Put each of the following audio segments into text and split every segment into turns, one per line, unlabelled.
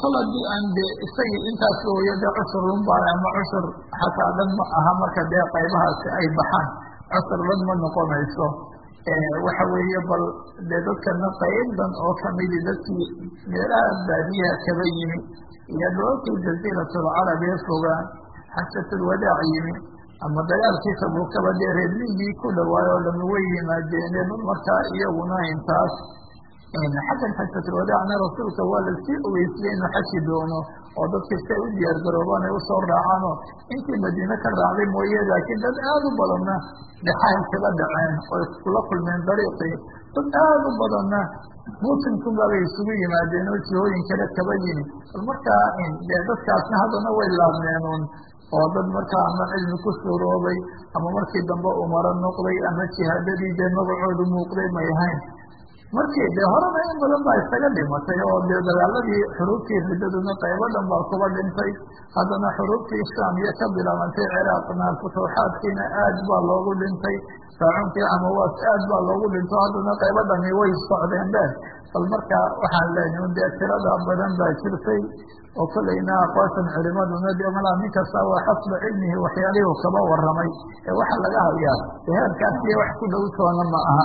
kol haddii aan de isagii intaas ooyo dee cusur lunbaa ama cusur xataa dhan ma aha marka dee qaybahaasi ay baxaan cusur dhan ma noqonayso waxa weeye bal dee dadkana qaybdan oo kamidi dadkii meelaha baadiyaha kaba yimi iyo dhoolkii jaziiratulcarab ee fogaan xajatulwadaac yimi ama dagaalkii tabukaba dee reermigii ku dhawaayo oo dhami way yimaadeene bal markaa iyaguna intaas xaggan xajatulwadaacna rasuulka waa lasii ogeysiyey inuu xaji doono oo dadka si ay u diyaar garoobaan ay usoo raacaanoo intii madiine ka raacday mooye laakiin dad aada u badanna dhexahay kaga dhaceen oo iskula kulmeen dariiqii dad aada u badanna muusimkunbaabay isugu yimaadeen oo jihooyin kale kaba yimi bal markaa dee dadkaasna haddana way laabneenuun oo dad markaa ama cilmi ku suuroobay ama markii dambe umaro noqday ama jihaadadii dee magacoodu muuqday may ahayn markii dee horena in badan baa isaga dhimatay oo dee dagaaladii xuruubtii riddaduna qaybo dhan baa kuba dhintay haddana xuruubtii shaamiya ka bilaabantay ciraaqna futuuxaadkiina aad baa loogu dhintay raacunkii amawaas aad baa loogu dhinto haddana qaybo dhami way socdeen be bal marka waxaan leenahay un dee tirada badan baa jirtay oo kolleyna aqwaashan culimaduna dee malaa nin kasta waa xasba cilmihi waxyaalihuu kaba waramay ee waxaa laga hayaa heerkaasiyo wax ku dhow toona ma aha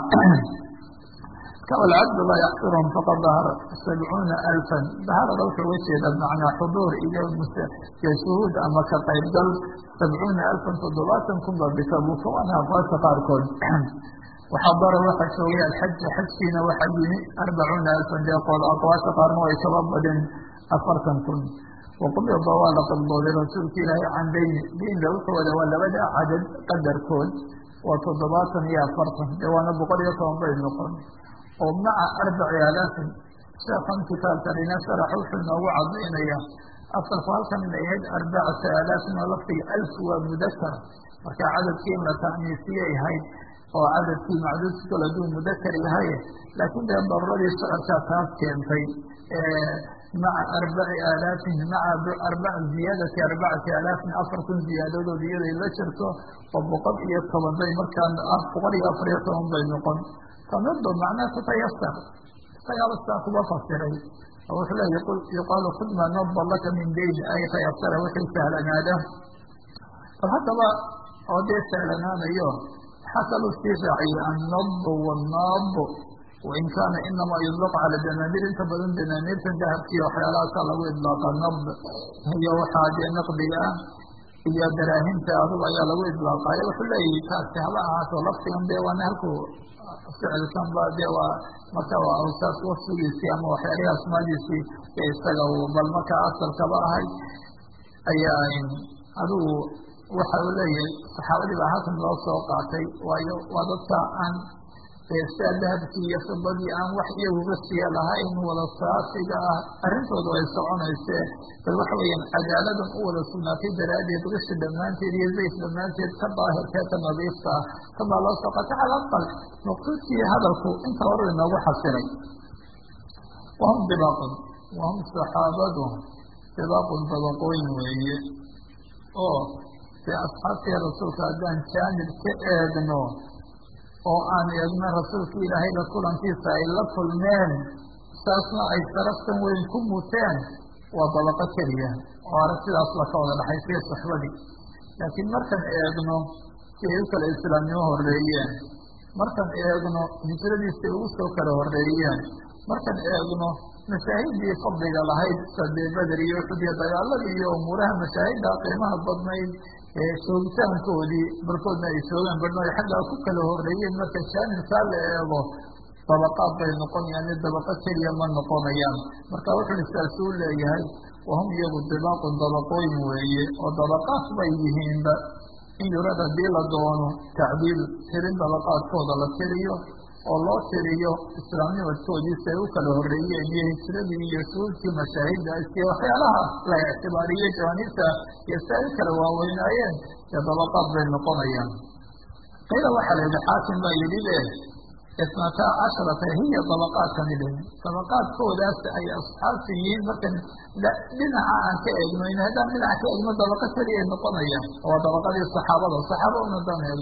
alcabdu laa yaxsurhum faqad dahara sabcuuna alfan daharada wuxuu uga jeeda macnaa xuduur iyo iyo shuhuud ama ka qaybgal sabcuuna alfan toddobaatan kun ba bitabuka waana aqwaasha qaarkood waxaa dara waxa joogay alxaja xajkiina waxaa yimi arbacuuna alfan dee qool aqwaasha qaarna way kaba badeen afartan kun waqubida waa la qibdooday rasuulka ilaahay can dayni daynda wuxuu wada waa labada cadad qadarkood waa toddobaatan iyo afartan dee waana boqol iyo toban bay noqon oo maca arbaci alaafin sheekan kitaabkanina sharax wuxuu noogu cadaynaya asalku halkan inay ahayd arbacata alaafin oo laftiga alf waa mudakar marka cadadkii in la ta'niisiyay ahayd oo cadadkii macduudki kol haduu mudakar yahay laakiin dee daruradii socodkaa taas keentay maca arbaci alaafin maca ziyaadati arbacati alaafin afar kun ziyaadadood iyaday la jirto oo boqol iyo toban bay markaa boqol iyo afar iyo toban bay noqon tamido macnaa tatayasar isagaaba sidaa kuba fasiray oo wuxuu leeya yuqaalu khud maa naba laka min dayn ay tayasara wixii sahlanaada bal haddaba oo dee sahlanaanayo waxaa kaluu sii raaciyey annabo wannabo wain kaana inamaa yudlaq cala danaaniir inta badan danaaniirtan dahabkiiyo waxyaalahaasa lagu idlaaqa nab iyo waxaa dee naqdiga ah iyo daraahimta adugu ayaa lagu idlaaqaayo wuxuu leeyahi taasi haba ahaato laftigan dee waana halkuu ficilkan ba dee waa marka waa awsaas wasfigiisii ama waxyaalihi asmaadiisii ee isaga bal markaa asalkaba ahay ayaa adigu waxa uu leeyahay saxaabadii baa halkan loo soo qaatay waayo waa dadka aan sia dahabkii iyo fidadii aan wax iyaguga siya lahayn wada saasiga ah arrintoodu ay soconaysee bal waxa weeyaan cadaaladan u wada sugnaatay daraaddeed qishi dhammaanteed iyo zayd dhammaanteed ka daahirkee ka nadiifta ah kabaa loo soo qaatay cala aqal maqsuudkii hadalku inta hore inoogu xasilay wahum dibaaqun wahum saxaabadu dibaaqun dabaqooyin weeye oo dee asxaabtii rasuulka haddaan jaanib ka eegno oo aan eegno rasuulka ilaahay la kulankiisa ay la kulmeen saasna ay saraftan weyn ku muteen waa dabaqo keliya oo arag sidaas la ka wada dhaxaysiya saxbadii laakiin markaan eegno si ay u kala islaamnimo horeeyeen markaan eegno hijradiisay ugu soo kala horeeyeen markaan eegno mashaahidii fadliga lahayd sadee beder iyo uxud iyo dagaaladii iyo umuuraha mashaahidda qiimaha badnayd ee joogitaankoodii barkoodna ay joogaan barhna ay xaggaa ku kala horeeyeen marka jaanibkaa la eego dabaqaad bay noqonayaan mid dabaqo keliya ma noqonayaan marka wuxuu saasuu leeyahay wahum iyagu dibaaqun dabaqooyin weeye oo dabaqaad bay yihiinba in yurad haddii la doono tacdiil tirin dabaqaadkooda la tiriyo oo loo tiriyo islaamnimadkoodii si ay u kala horeeyeen iyo hijradii iyo shuhuudkii mashaahiddaas iyo waxyaalaha la ictibaariyey jawaaniibta iyo si ay u kala waaweynaayeen dee dabaqaad bay noqonayaan qiila waxaa la yidhi xaakim baa yidhi le isnataa casharata hiya dabaqaadkani dhe dabaqaadkoodaas ay asxaabta yihiin markan dhinaca aan ka eegno in haddaan dhinaca ka eegno dabaqa keliya ay noqonayaan waa dabaqadii saxaabada saxaaba una daan eegno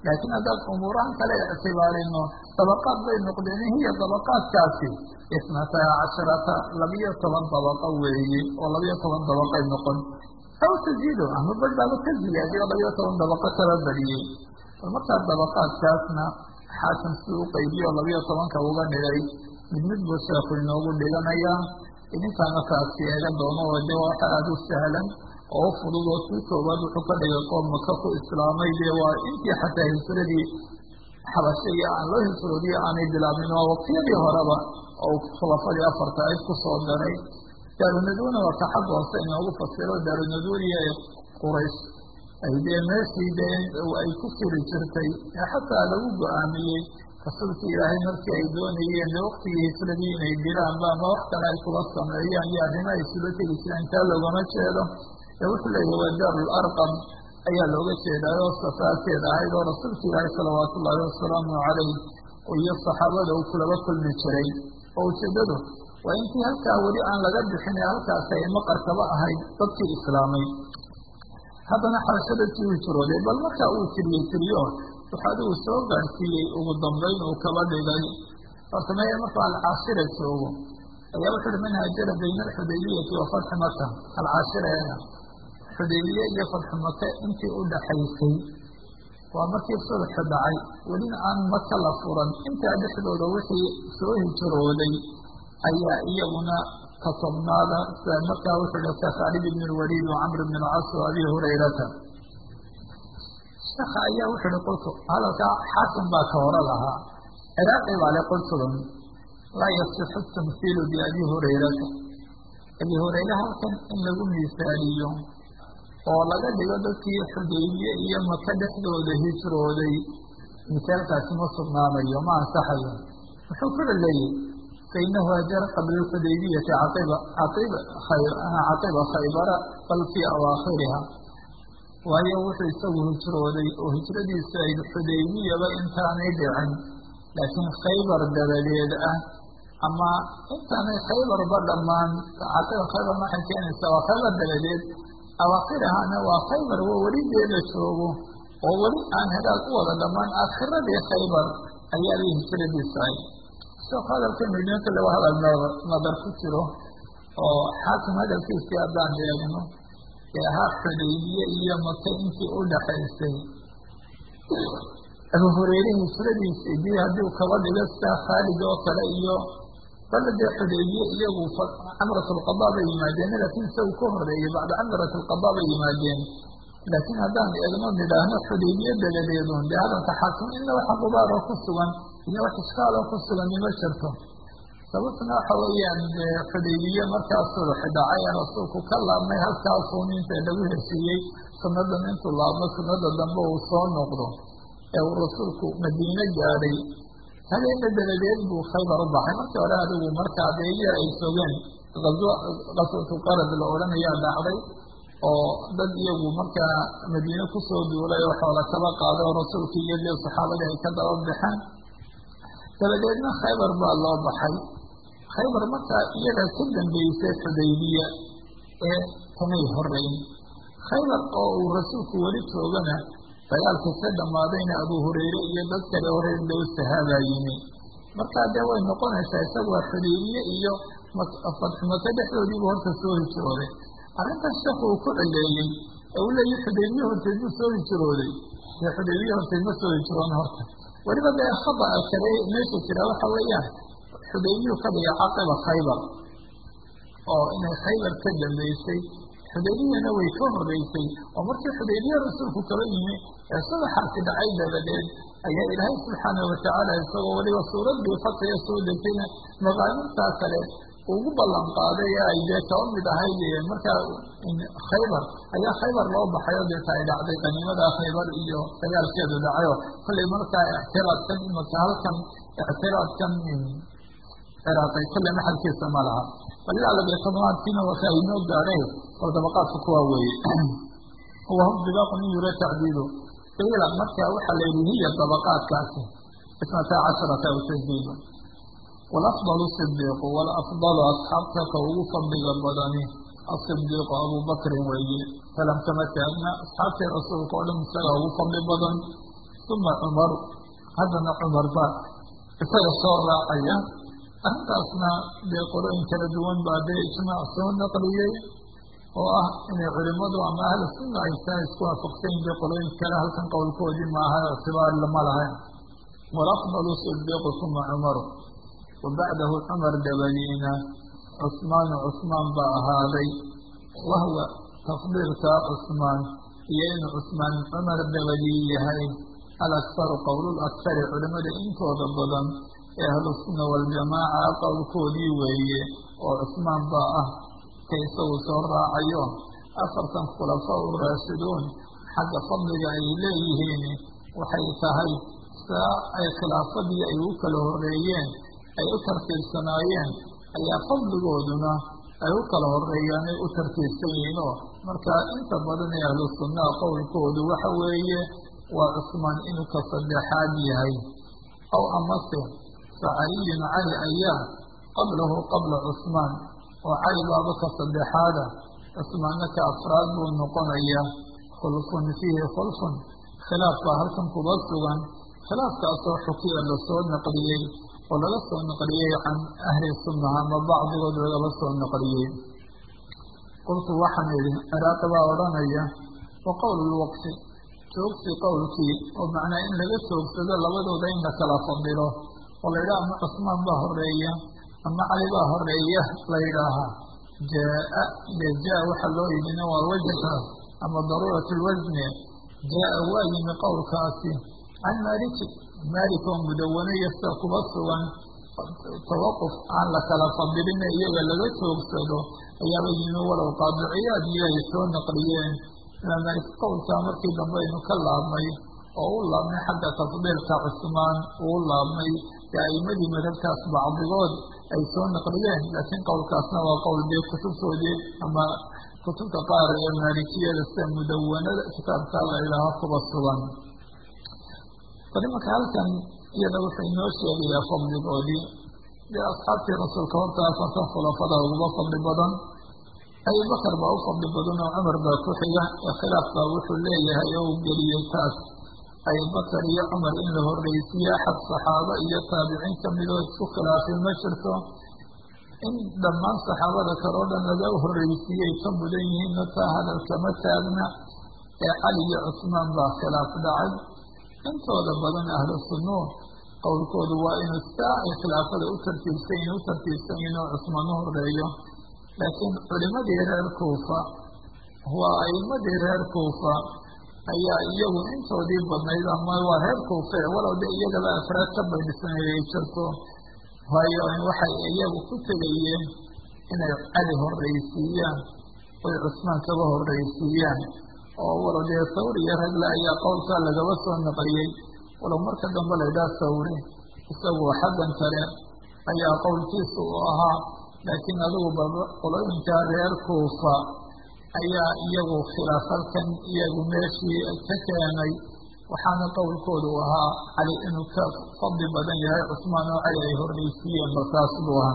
laakiin haddaan umuurahan kale ictibaarino dabaqaad bay noqdeen hiya dabaqaadkaasi isnataa casharata labiyo toban dabaqo weeye oo labiyo toban dabaqay noqon aw taziido ama bal baaba ka ziyaadiyo labiyo toban dabaqo kala badiyey bal markaa dabaqaadkaasna xaakim si u qaybiyo labiyo tobanka uga dhigay mid mid buu sheekhu inoogu dhiganayaa idinkaana kaasi eega doono oo de waxa aada u sahlan oo u fudud oo kii koobaad wuxuu ka dhigay qoom maka ku islaamay dee waa intii xataa hijradii xabashaiyo aan loo hijroodiyo aanay bilaabin waa waqtiyadii horeba oo khulafadii afarta ayd ku soo daray daarunaduna waa ka xag hoose inoogu fasiro daarunaduniya ee quraysh ay dee meeshii dee ay ku firi jirtay ee xataa lagu go-aamiyey rasuulka ilaahay markii ay doonayeen de waktigii hijradii inay dilaanba ama wax kale ay kula sameeyaan iyo arrimo ay sula tegi jireen taa loogama jeedo ee wuxuu leeyahy waa daarul arqam ayaa looga jeedaayoo safaarteed ahayd oo rasuulka ilaahay salawaatu ullaahi wasalaamu calayh iyo saxaabada uu kulaba kulmi jiray oo ujeedadu waa intii halkaa weli aan laga bixin ee halkaas ay maqarkaba ahayd dadkii islaamay haddana xabashadadkii uu jirooday bal markaa uu tiriyey tiriyo waxa adigu soo gaadhsiiyey ugu dambayn uu kaba dhigay horta maya markuu alcaashira joogo ayaa wuxu uhi man haajara bayna alxudaybiyati wa fatxi maka alcaashiraeena xudaybiye iyo fatxu maka intii u dhaxaysay waa markii sulxu dhacay welina aan maka la furan intaa dhexdooda wixii soo hijrooday ayaa iyaguna ka tobnaada sida markaa wuxuu hi ka khaalid ibn lwaliid wa camr bn alcas wa abi hurayrata sheeka ayaa wuxu uhi qultu hadalkaa xaakim baa ka hore lahaa ciraaqi baa le qultudan laa yasixu tamhiilu biabi hurayrata abi hurayre halkan in lagu miisaaliyo oo laga dhigo dadkii xudaybiye iyo maka dhexdooda hijrooday misaalkaasi ma sugnaanayo ma ansaxayo muxuu kula leeyahy fainahu hajara qabla alxudaybiyati caiba caiba caqiba khaybara bal fii awaakhiriha waayo wuxuu isagu hijrooday oo hijradiisu ay xudaybiyaba intaanay dhicin laakiin khaybar dabadeed ah ama intaanay khaybarba dhammaan caqiba khaybar maxay keenaysaa waa khaybar dabadeed awaakhirahana waa khaybar waa weli dee la joogo oo weli aan hadaal u wada dhammaan aakhiradii khaybar ayaa bay hijradiisu ahay sheekh hadalka midno kale waa hadal nadar ku jiro oo xaakim hadalkiisii haddaan eegno ee ahaa xudaybiye iyo maka intii u dhaxaysay abu hureyre hijradiisii dii haddii u kaba dhigo sida khaalid oo kale iyo balla dee xudaybiye iyagu camrat lqada bay yimaadeen laakiin isagu ka horeeyey bacda camrat lqada bay yimaadeen laakiin haddaan eegno nidhaahno xudaybiye dabadeedun dee hadalka xaakim ina waxa gubaaroo ku sugan iyo wax iskaaloo ku sugani ma jirto sababtuna waxa weeyaan dee xudaybiye markaa sulx dhacay ee rasuulku ka laabmay halkaasuu ninta lagu heshiiyey sunadan intuu laabmo sunada dambe uu soo noqdo ee uu rasuulku madiine gaadhay habeena dabadeed buu khaybar u baxay markii hore adigu markaa dee yar ay sogeen qaswatu qarad la odhanayaa dhacday oo dad iyagu markaa madiine kusoo duulay oo xoola kaba qaaday oo rasuulkii iyo dee saxaabadii ay ka daba baxeen dabadeedna khaybar baa loo baxay khaybar markaa iyada ka dambeysay xudaybiya ee kamay horeyn khaybar oo uu rasuulku weli joogana dagaalka ka dhammaadayna abu hureyre iyo dad kale horeer dhow sahaabaa yimi markaa dee way noqonaysaa isagu waa xudaybiye iyo fatxumaka dhexdoodiibu horta soo hijrooday arrintaas sheekhu uu ku celeeyey ee uu leeyahy xudaybiye horteed buu soo hijrooday dee xudaybiye horteed ma soo hijroon horta weliba dee khaba kale meesha jira waxa weeyaan xudaybiyuu ka dhiga caqiba khaybar oo inay khaybar ka dambeysay xudaybiyana way ka horeysay oo markii xudaybiye rasuulku kaba yimi ee subaxaasi dhacay dabadeed ayaa ilaahay subxaanahu watacaala isagoo weliba suuraddii fatiga soo degtayna maqaamintaa kale ugu ballan qaaday ee ay dee kaba mid ahayd markaa khaybar ayaa khaybar loo baxay oo deeta ay dhacday qaniimada khaybar iyo dagaalkeedu dhacayo kollay markaa ictiraadkan imaka halkan ictiraadkan ciraaqay kollay maxalkiisa ma laha bal ilaa labiyo toddobaadkiina waka aynoo gaadhay oo dabaqaadka kuwaa weeye wahum dibaaqu min yura tacdiidu qiila marka waxaa la yidhi hiya dabaqaadkaasi isnataa casharata aw tasdiidu walafdalu sidiiqu walafdalu asxaabta ka ugu fadliga badani asidiiqu abubakrin weeye salam kama taagna asxaabtii rasuulka oo dhan isagaa ugu fadli badan uma cumaru haddana cumar baa isaga soo raacaya arrintaasna dee qolooyin kala duwan baa dee ijmaac soo naqliyey oo ah inay culimadu ama ahlu sunna ay taa isku waafaqsan yihin dee qolooyin kale halkan qowlkoodii maaha ictibaar lama lahayn walafdalu sidiiqu uma cumaru wa bacdahu cumar dabadiina cusmaanu cusmaan baa ahaaday wahwa tafdiilkaa cusmaan iyo inuu cusmaan cumar dabadii yahay alakharu qowlulakhari culimada intooda badan ee ahlusunna waljamaaca qowlkoodii weeye oo cusmaan baa ah ka isagu soo raacayo afartan khulafaa u raashiduun xagga fadliga ay leeyihiin waxay tahay saa ay khilaafadii ay u kala horeeyeen ay u tartiibsanaayeen ayaa fadligooduna ay u kala horeeyaan ay u tartiibsan yihiinoo marka inta badan ee ahlu sunnaha qowlkoodu waxa weeye waa cusmaan inuu ka saddexaad yahay aw amase facaliyun cali ayaa qablahu qabla cusmaan oo cali baaba ka saddexaada cusmaanna ka afraad buu noqonayaa khulfun fiihi khulfun khilaaf baa halkan kuba sugan khilaafkaasoo xukiya lasoo naqliyey oo laga soo naqliyey can ahli sunnaha ama bacdigood lagaba soo naqliyey qultu waxaan idhi ciraaqi baa odhanaya wa qowl lwaqfi joogsi qowlkii oo macnaa in laga joogsado labadooda in la kala fadilo oo la yidhaha ama cusmaan baa horeeya ama cali baa horeeya la yidhaahaa jaa dee jaa waxaa loo yidhina waa wajha ama daruurat lwasne jaa waa yimi qowlkaasi can maliki malik oo mudawanaya sida kuba sugan tawaquf aan la kala fadilina iyaga laga joogsado ayaaba yimi walow qaadiciyaad iyo ay soo naqliyeen imaam malik qowlkaa markii dambe aynu ka laabnay oo u laabnay xagga tafdiilka cusmaan uu laabnay ee aimadii madhabkaas bacdigood ay soo naqliyeen laakiin qowlkaasna waa qowl dee kutubtoodii ama kutubta qaar ee maalikiyada sida mudawanada kitaabka la idhaaho kuba sugan bal imanka halkan iyada wuxuu inoo sheegayaa fadligoodii dee asxaabtii rasuulka horta afartan khulafada uguba fadli badan abubakar baa u fadli badan oo cumar baa ku xiga ee khilaaf baa wuxuu leeyahay oo uu geliyey taas abubakar iyo cumar in la horreysiiye axad saxaabo iyo taabiciin kamidoo isku khilaafay ma jirto in dhammaan saxaabada kale o dhan laga horreysiiyey ka mudan yihiinna taa hadalkama taagna ee cali iyo cusmaan baa khilaaf dhacay intooda badan ahlu sunnuun qowlkoodu waa inuu saa ay khilaafada u tartiibsan yihin u tartiibsan yihin oo cusmaan u horeeyo laakiin culimadii reer kuufa waa aimadii reer kuufa ayaa iyagu intoodii badnayd ama waa reer kuufe walow de iyagaba afraad ka baydhisanayay jirto waayo waxay iyagu ku tegayeen inay cali horreysiiyaan oy cusmaan kaba horreysiiyaan oo walow dee sawri iyo ragle ayaa qowlkaa lagaba soo naqliyey walow marka dambe laydhaha sawri isagu xaggan kale ayaa qowlkiisa u ahaa laakiin adigu qolooyinkaa reer kuufa ayaa iyagu khilaaf halkan iyagu meeshii ka keenay waxaana qowlkoodu ahaa cali inuu ka fadli badan yahay cusmaan oo cali ay horreysiiyeen balkaas buu ahaa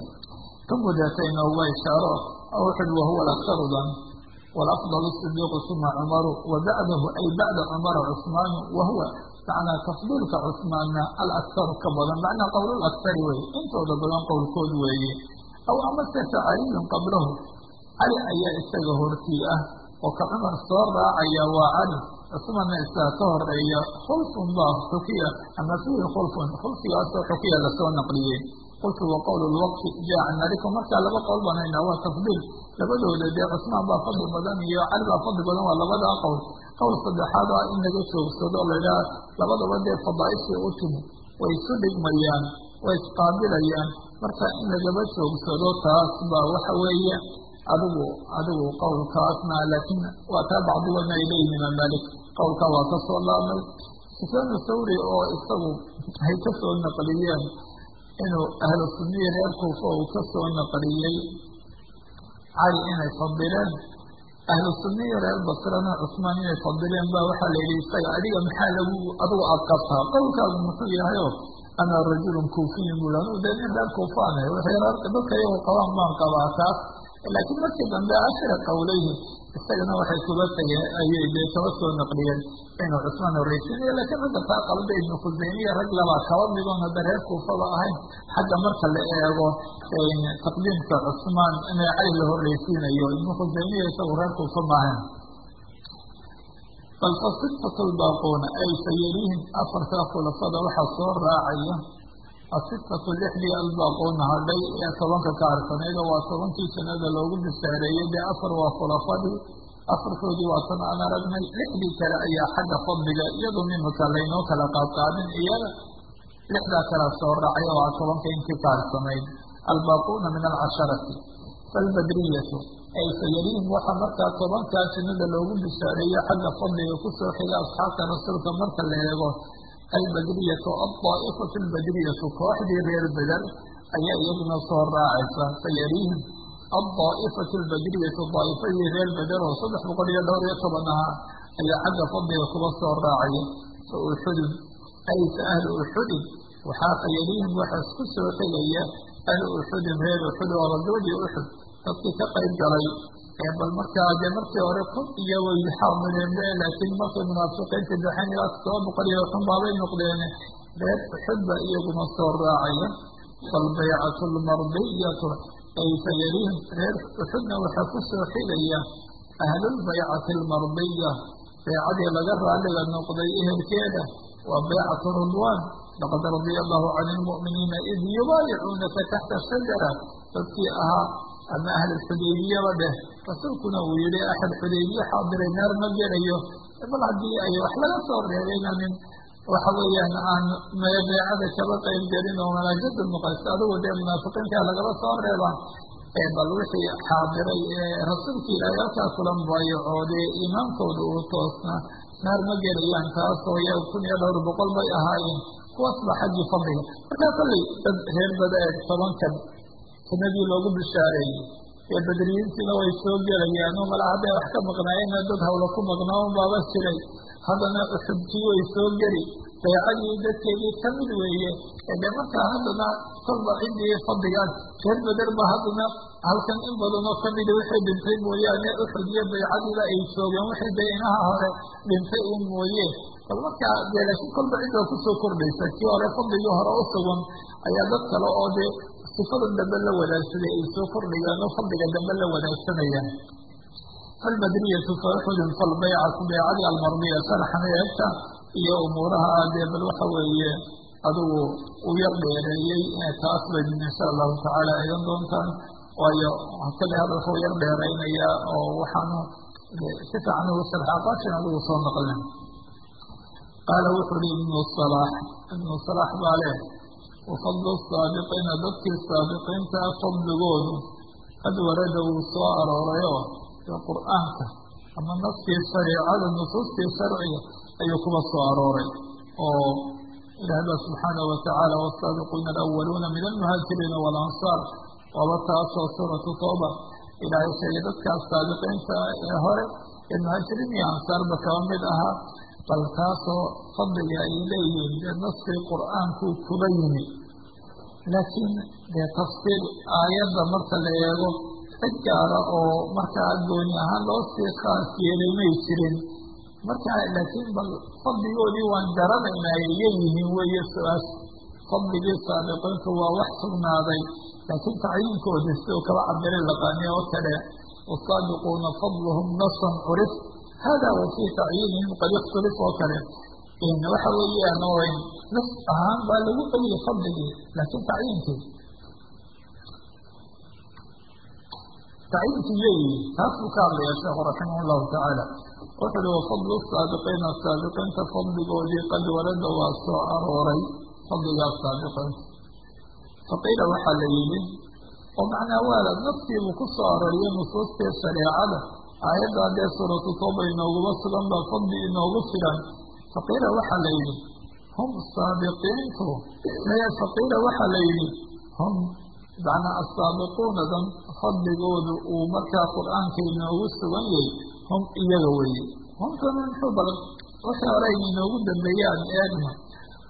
ka mudatayna waa ishaaro wuxuui wahuwa laktarudan walafdal sidiiqu uma cumaru wa bacdahu ay bacda cumara cusmaanu wahuwa macnaa tafdiilka cusmaanna alaktaru ka badan macnaa qowlulaktari wey intooda badan qowlkood weeye aw amase fa caliyun qablahu cali ayaa isaga hortii ah oo ka cumar soo raacaya waa cali cusmanna isaga ka horeeya khulfun baa xukiya ama fiihi khulfun khulfigaasoo xukiya lasoo naqliyey qultu wa qowl lwaqfi jaa can maliku markaa laba qowl banaynaa waa tafdiil labadooda dee cusmaan baa fadli badan iyo cali baa fadli badan waa labadaa qowl qowl saddexaad ah in laga joogsado laydhaha labadaba dee fadaaishii u timi way isu dhigmayaan way isqaabilayaan marka in lagaba joogsado taas baa waxa weeye adigu adigu qowlkaasna laakiin waa taa bacdigoodna ay leeyihin imaam malik qowlkaa waa ka soo laabmay sufyaanu thawri oo isagu ay ka soo naqliyeen inuu ahlu sunniyi reer kuufa uu ka soo naqliyey cali inay fadileen ahlu sunniyi reer basrana cusmaan inay fadileen ba waxaa la yidhi isaga adiga maxaa lagu adigu aad qabtaa qowlkaagu muxuu yahayo ana rajulun kuufiyin bul anu dee nin reer kuufaanah dadka iyagu qabaan baan qabaa taas laakiin markii dambe ashra qowleyhi isagana waxay kuba tageen ayay dee kaba soo naqliyeen inuu cusmaan horreysiinayo laakiin ragga taa qalda ibnu khuseymiya rag labaa kaba midoon hadda reer kuufaba ahayn xagga marka la eego taqdiimka cusmaan in cali la horreysiinayo ibnu khuseymiya isagu reer kuufa maahayn bal fa sitatu lbaaquuna ay sayarihim afartaa khulafada waxaa soo raacaya asitatu lixdii albaaquuna hadhay ee tobanka ka harsanayda waa tobankii sanada loogu bishaareeyey dee afar waa khulafadii afarkoodii waa tan aan aragnay lixdii kale ayaa xagga fadliga iyadoo mimika laynoo kala qaadqaadin iyaga lixdaa kala soo raacay waa tobanka intii ka harsanayd albaaquuna min alcasharati falbadriyatu ay sayariihim waxaa markaa tobankaa sanada loogu bishaareeyo xagga fadliga kusoo xiga asxaabta rasuulka marka la eego albadriyatu aldaa'ifatu albadriyatu kooxdii reer beder ayaa iyaduna soo raacaysa sayariihim aldaa'ifatu albadriyatu daa'ifadii reer beder oo saddex boqol iyo dhowr iyo toban ahaa ayaa xagga fadliga kuba soo raacaya fa uxudun ay fa ahlu uxudin waxaa sayariihim waxaa isku soo xigaya ahlu uxudin reer uxud oo ragabadii uxud dadkii ka qayb galay bal markaa dee markii hore kun iyo way xaadireen laakiin markay munaafiqiinta baxeen ilaa todoba boqol iyo xun baabay noqdeen reer uxud ba iyaguna soo raacaya falbaycatu lmardiyatu ay sayarihim reer uxudna waxaa ku soo xigaya ahlulbaycati almardiya baycadii laga raaliga noqday ehelkeeda waa baycatu ridwaan laqad radia allahu cani lmu'miniina id yubaayicuunaka taxta shajara dadkii ahaa ama ahl xudaybiyaba dheh rasuulkuna uu yihi axad xudaybiye xaadiray naar ma gelayo bal haddii ay wax laga soo reebayna nin waxa weeyaan aan beecada kaba qayb gelin oo malaajada muqaysta adigu dee munaafiqiinta lagaba soo reeba bal wixii xaadiray ee rasuulka ilaahay halkaa kula mubaayacooday iimaankooda uu toosna naar ma gelayaan taasoo ya kun iyo dhowr boqol bay ahaayeen kuwaas ba xaggii fadliga markaa kollay dad reer bada eeg tobankan sanadii loogu bishaareeyey ee badriyiintiina way soo gelayaan oo mala hadday wax ka maqnaayeenna dad hawla ku maqnaa un baaba jiray haddana uxubkii way soo geli baycadii dadkeedii ka mid weeye de markaa haddana kolba ciddii fadligaas reer beder ba haddana halkan in badanoo kamida wixii dhintay mooyaane uxud iyo baycadiiba ay joogeen wixii dee inaha hore dhintay un mooye bal markaa dee laakiin kolba ciddaa kusoo kordhaysa kii hore fadligii hore u sugan ayaa dad kale oo dee sifadan dambe la wadaagsaday ay soo kordhayaan oo fadliga dambe la wadaagsanayaan falbadriyatu fauxudun falbaycatu baycadii almardiya sharxan eegta iyo umuuraha dee bal waxa weeye adigu u yar dheereeyey taas bay insha allahu tacaala eegan doontaan waayo kale hada wuxuu yar dheeraynayaa oo waxaanu si fiican ugu sharxaa qaashin adigu soo naqlin qaala wuxuu hi ibnu salaax ibnu salaax baa leh wafadlu saabiqiina dadkii saabiqiinta fadligoodu qad warada wuu soo aroorayoo ee qur'aanka ama naskii shariicada nusuustii sharciga ayuu kuba soo arooray oo ilaah ba subxaanaه watacaala wsaabiquuna alawaluuna min almuhaajiriina walansaar waaba taasoo suuratu tooba ilaahay sheegay dadkaas saabiqiinta ee hore ee muhaajiriin iyo ansaarba kaba mid ahaa bal taasoo fadliga ay leeyihiin dee naskii qur'aankuu kuba yimi laakiin dee tafsiir aayadda marka la eego cid gaara oo markaa gooni ahaan loo sii khaas yeelay may jirin marka laakiin bal fadligoodii waan garanaynay leeyihiin weeye su-aas fadligii saabiqiintu waa wax sugnaaday laakiin tacyiinkoodii siduu kaba cabire laqaaniyo oo kale wasaabiquuna fadluhum nasan curif hada wa fii tacyiinihim qad ikhtilif oo kale waxa weeyaan oo nas ahaan baa lagu celiyay fadligii laakiin tacyiinkii tacyiinkii leeyihi taas buu ka hadlaya sheekhu raximah llahu tacaala wuxu uhi wafadlu saabiqiina saabiqiinta fadligoodii qad warada waa soo arooray fadligaas saabiqiinta faqiila waxaa la yidhi oo macnaa waala nafsiibuu ku soo arooriyay nusuustii shareecada aayaddaa dee suuratu tooba inooguma sugan baa fadli inoogu filan faqiila waxaa la yidhi hum saabiqiintu faqiila waxaa la yidhi hum macnaa asaabiquunadan fadligoodu uu markaa qur-aanka inoogu sugan yahay hum iyaga weeye humtana muxuu bal wixii hore inoogu dambeeyaan eegna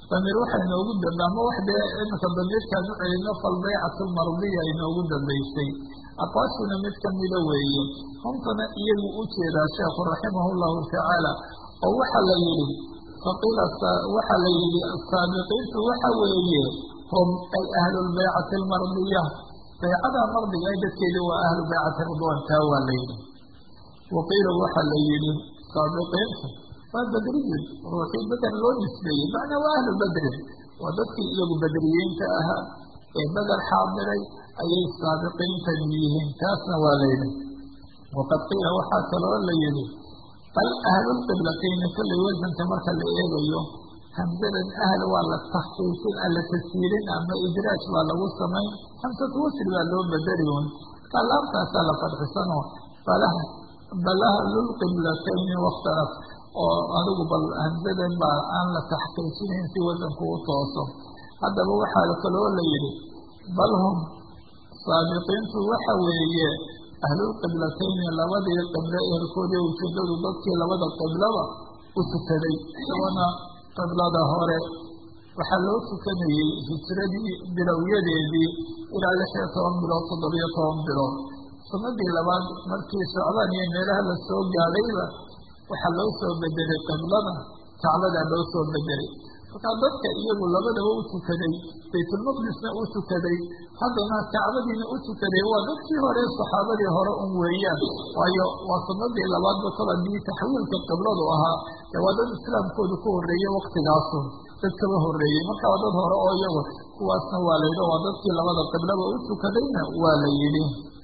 damiir waxaa inoogu dambe ama wax dee iminka damiirkaan u celino falbaycatu mardiya inoogu dambaysay aqwaashuna mid kamida weeye huntana iyagu u jeedaa sheekhu raximahu llahu tacaala oo waxaa la yihi faqiila waxaa la yihi saabiqiintu waxa weeye hum ay ahlulbaycati almardiya baycada mardiga ay dadkeedi waa ahlu baycati ridwan taa waa la yihi waqiila waxaa la yihi saabiqiintu waa bedriyun ruuxii beder loo nisbeeyey macnaa waa ahlu bedrin waa dadkii iyagu bedriyiinta ahaa ee beder xaadiray ayay saabiqiintani yihiin taasna waa la yihi waqad qiila waxaa kaloo la yihi bal ahlulqiblatayni kollay wasanka marka la eegayo hamsadan ahl waa la takhsiisin ala tashiirin ama idraaj baa lagu samayn hamsatu wasl baa loo bedeli un kalaabtaasaa la fadxisanoo balaha bal ahlulqiblatayni wakhtalaf oo adigu bal hamsadan baa aan la taxqiijinayn si wasanku u tooso haddaba waxaa kaloo la yihi bal hum saabiqiintu waxa weeye ahlulqiblatayni labadii qiblo eerkoodii ujeedadu dadkii labada qiblaba u tukaday isagona qiblada hore waxaa loo tukanayey hijradii bilowyadeedii ilaa lix iyo toban bilood toddobiyo toban bilood sanadii labaad markii socdaan iyo meelaha la soo gaadhayba waxaa loo soo bedelay qiblada kacbadaa loo soo bedelay markaa dadka iyagu labadaba u tukaday baytulmaqdisna u tukaday haddana kacbadiina u tukaday waa dadkii hore saxaabadii hore un weeyaan waayo waa sanadii labaadba kol haddii taxwiilka qibladu ahaa dee waa dad islaamkoodu ku horreeyey waktigaasun dad kaba horreeyey marka waa dad hore oo iyagu kuwaasna waa la yidhi waa dadkii labada qiblaba u tukadayna waa la yidhi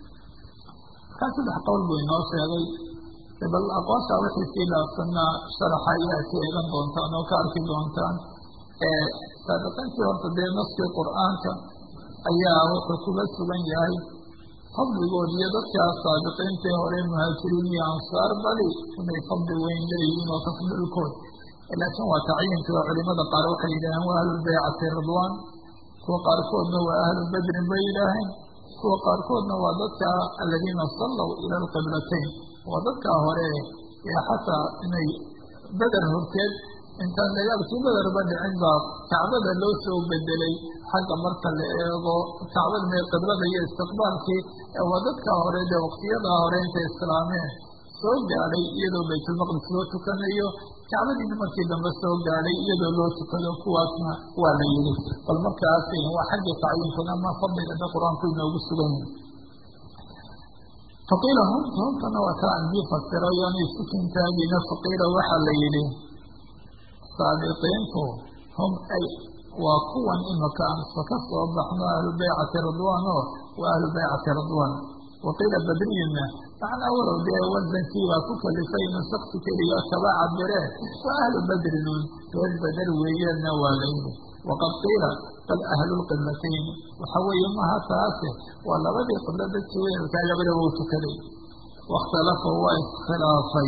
markaa saddex qowl buu inoo sheegay bal aqoontaa wixii sii dhaafsanaa sharaxa ayaa ka eegan doontaan oo ka arki doontaan saabiqiintii horta dee naskii qur-aanka ayaa wuxuu kuga sugan yahay fadligood iyo dadkaa saabiqiintii hore muhaajiriin iyo ansaar bali inay fadli weyn leeyihiin oo tafdilkood laakiin waa tacyiinka oo culimada qaar waxay yidhaaheen waa ahlulbaycati ridwaan kuwa qaarkoodna waa ahlu bedrin bay yidhaaheen kuwa qaarkoodna waa dadka aladiina sallow ila alqiblatayn waa dadkaa hore ee xataa inay beder horteed intaan dagaalkii bederba dhicin baa kacbada loo soo bedelay xagga marka la eego kacbada mee qiblada iyo istiqbaalkii waa dadkaa hore dee waqtiyadaa hore intay islaameen soo gaadhay iyadoo baytulmaqdis loo tukanayo kacbadiina markii dambe soo gaadhay iyadoo loo tukado kuwaasna waa la yidhi bal markaas waa xaggii tacyiinkuna ama fadliga da qur-aanku inoogu sugan yahay faqiila hunta huntana waa kaa andii fasiro yaanay sukintaagina faqiila waxaa la yidhi saabiqiintu hum ay waa kuwan imaka aansa ka soo baxno ahlu baycati ridwaan oo waa ahlu baycati ridwaan waqiila badriyuna macnaa walow dee wasankii baa ku kalifay inuu shaksi keliga kaba cabiree waa ahlu badrinun reer beder weeyeenna waa la yidhi waqad qiila bal ahlulqiblatayn waxa weeye maha taase waa labadii qiblo dadkii weelkaa labadaba u tukaday wakhtalafa waa iskhilaafay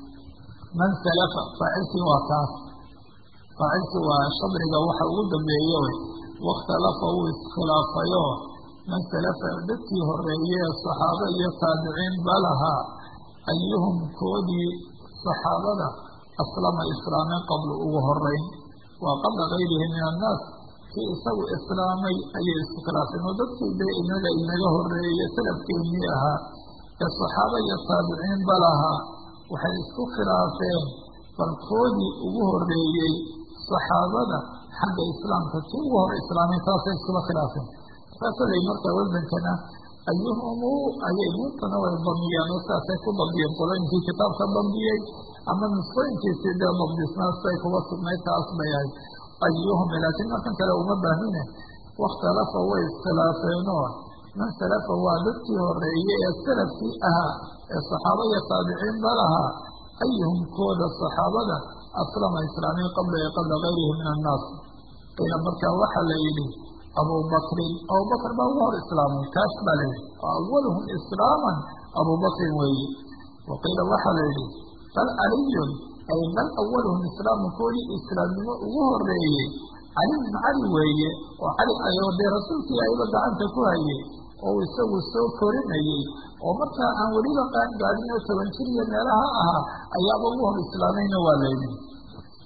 man salafa faacilkii waa taas faacilkii waa shadriga waxa ugu dambeeye wey wakhtalafa wuu iskhilaafayo man salafa dadkii horeeye ee saxaabo iyo taabiciin ba lahaa ayuhum koodii saxaabada aslama islaameen qabla ugu horeyn waa qabla gayrihi min annaas kii isagu islaamay ayay isku khilaafeen oo dadkii dee inaga inaga horeeye salafkeennii ahaa ee saxaabo iyo taabiciin ba lahaa waxay isku khilaafeen bal koodii ugu horeeyey saxaabada xagga islaamka kii ugu hore islaamay taasay iskula khilaafeen saasay marka wasankana ayuhumu ayay nuuntana way damiyeen oo saasay ku damiyeen qolooyinkii kitaabka damiyey ama nusqooyinkiisii dee dabdisnaa siday kuga sugnayd taas bay ahayd ayuhum laakiin markan kale uma baahine wakhtalafa way iskhilaafeenoo man salafa waa dadkii horeeye ee salafkii ahaa ee saxaaba iyo taabiciin ba lahaa ayuhum kooda saxaabada aslama islaamiin qabla e qabla gayrihi min annaas qiila markaa waxaa la yidhi abubakrin abubakr baa ugu hor islaamay taas baa la yidhi awaluhum islaaman abubakrin weeye waqiila waxaa la yidhi bal caliyun ay bal awaluhum islaaman koodii islaamnimo ugu horeeyey cali bn cali weeye oo cali ayoo dee rasuulkii ayba gacanta ku hayay oo isagu soo korinayey oo markaa aan weliba qaangaadin oo toban jir iyo meelaha ahaa ayaaba ugu hor islaamayna waa la yidhi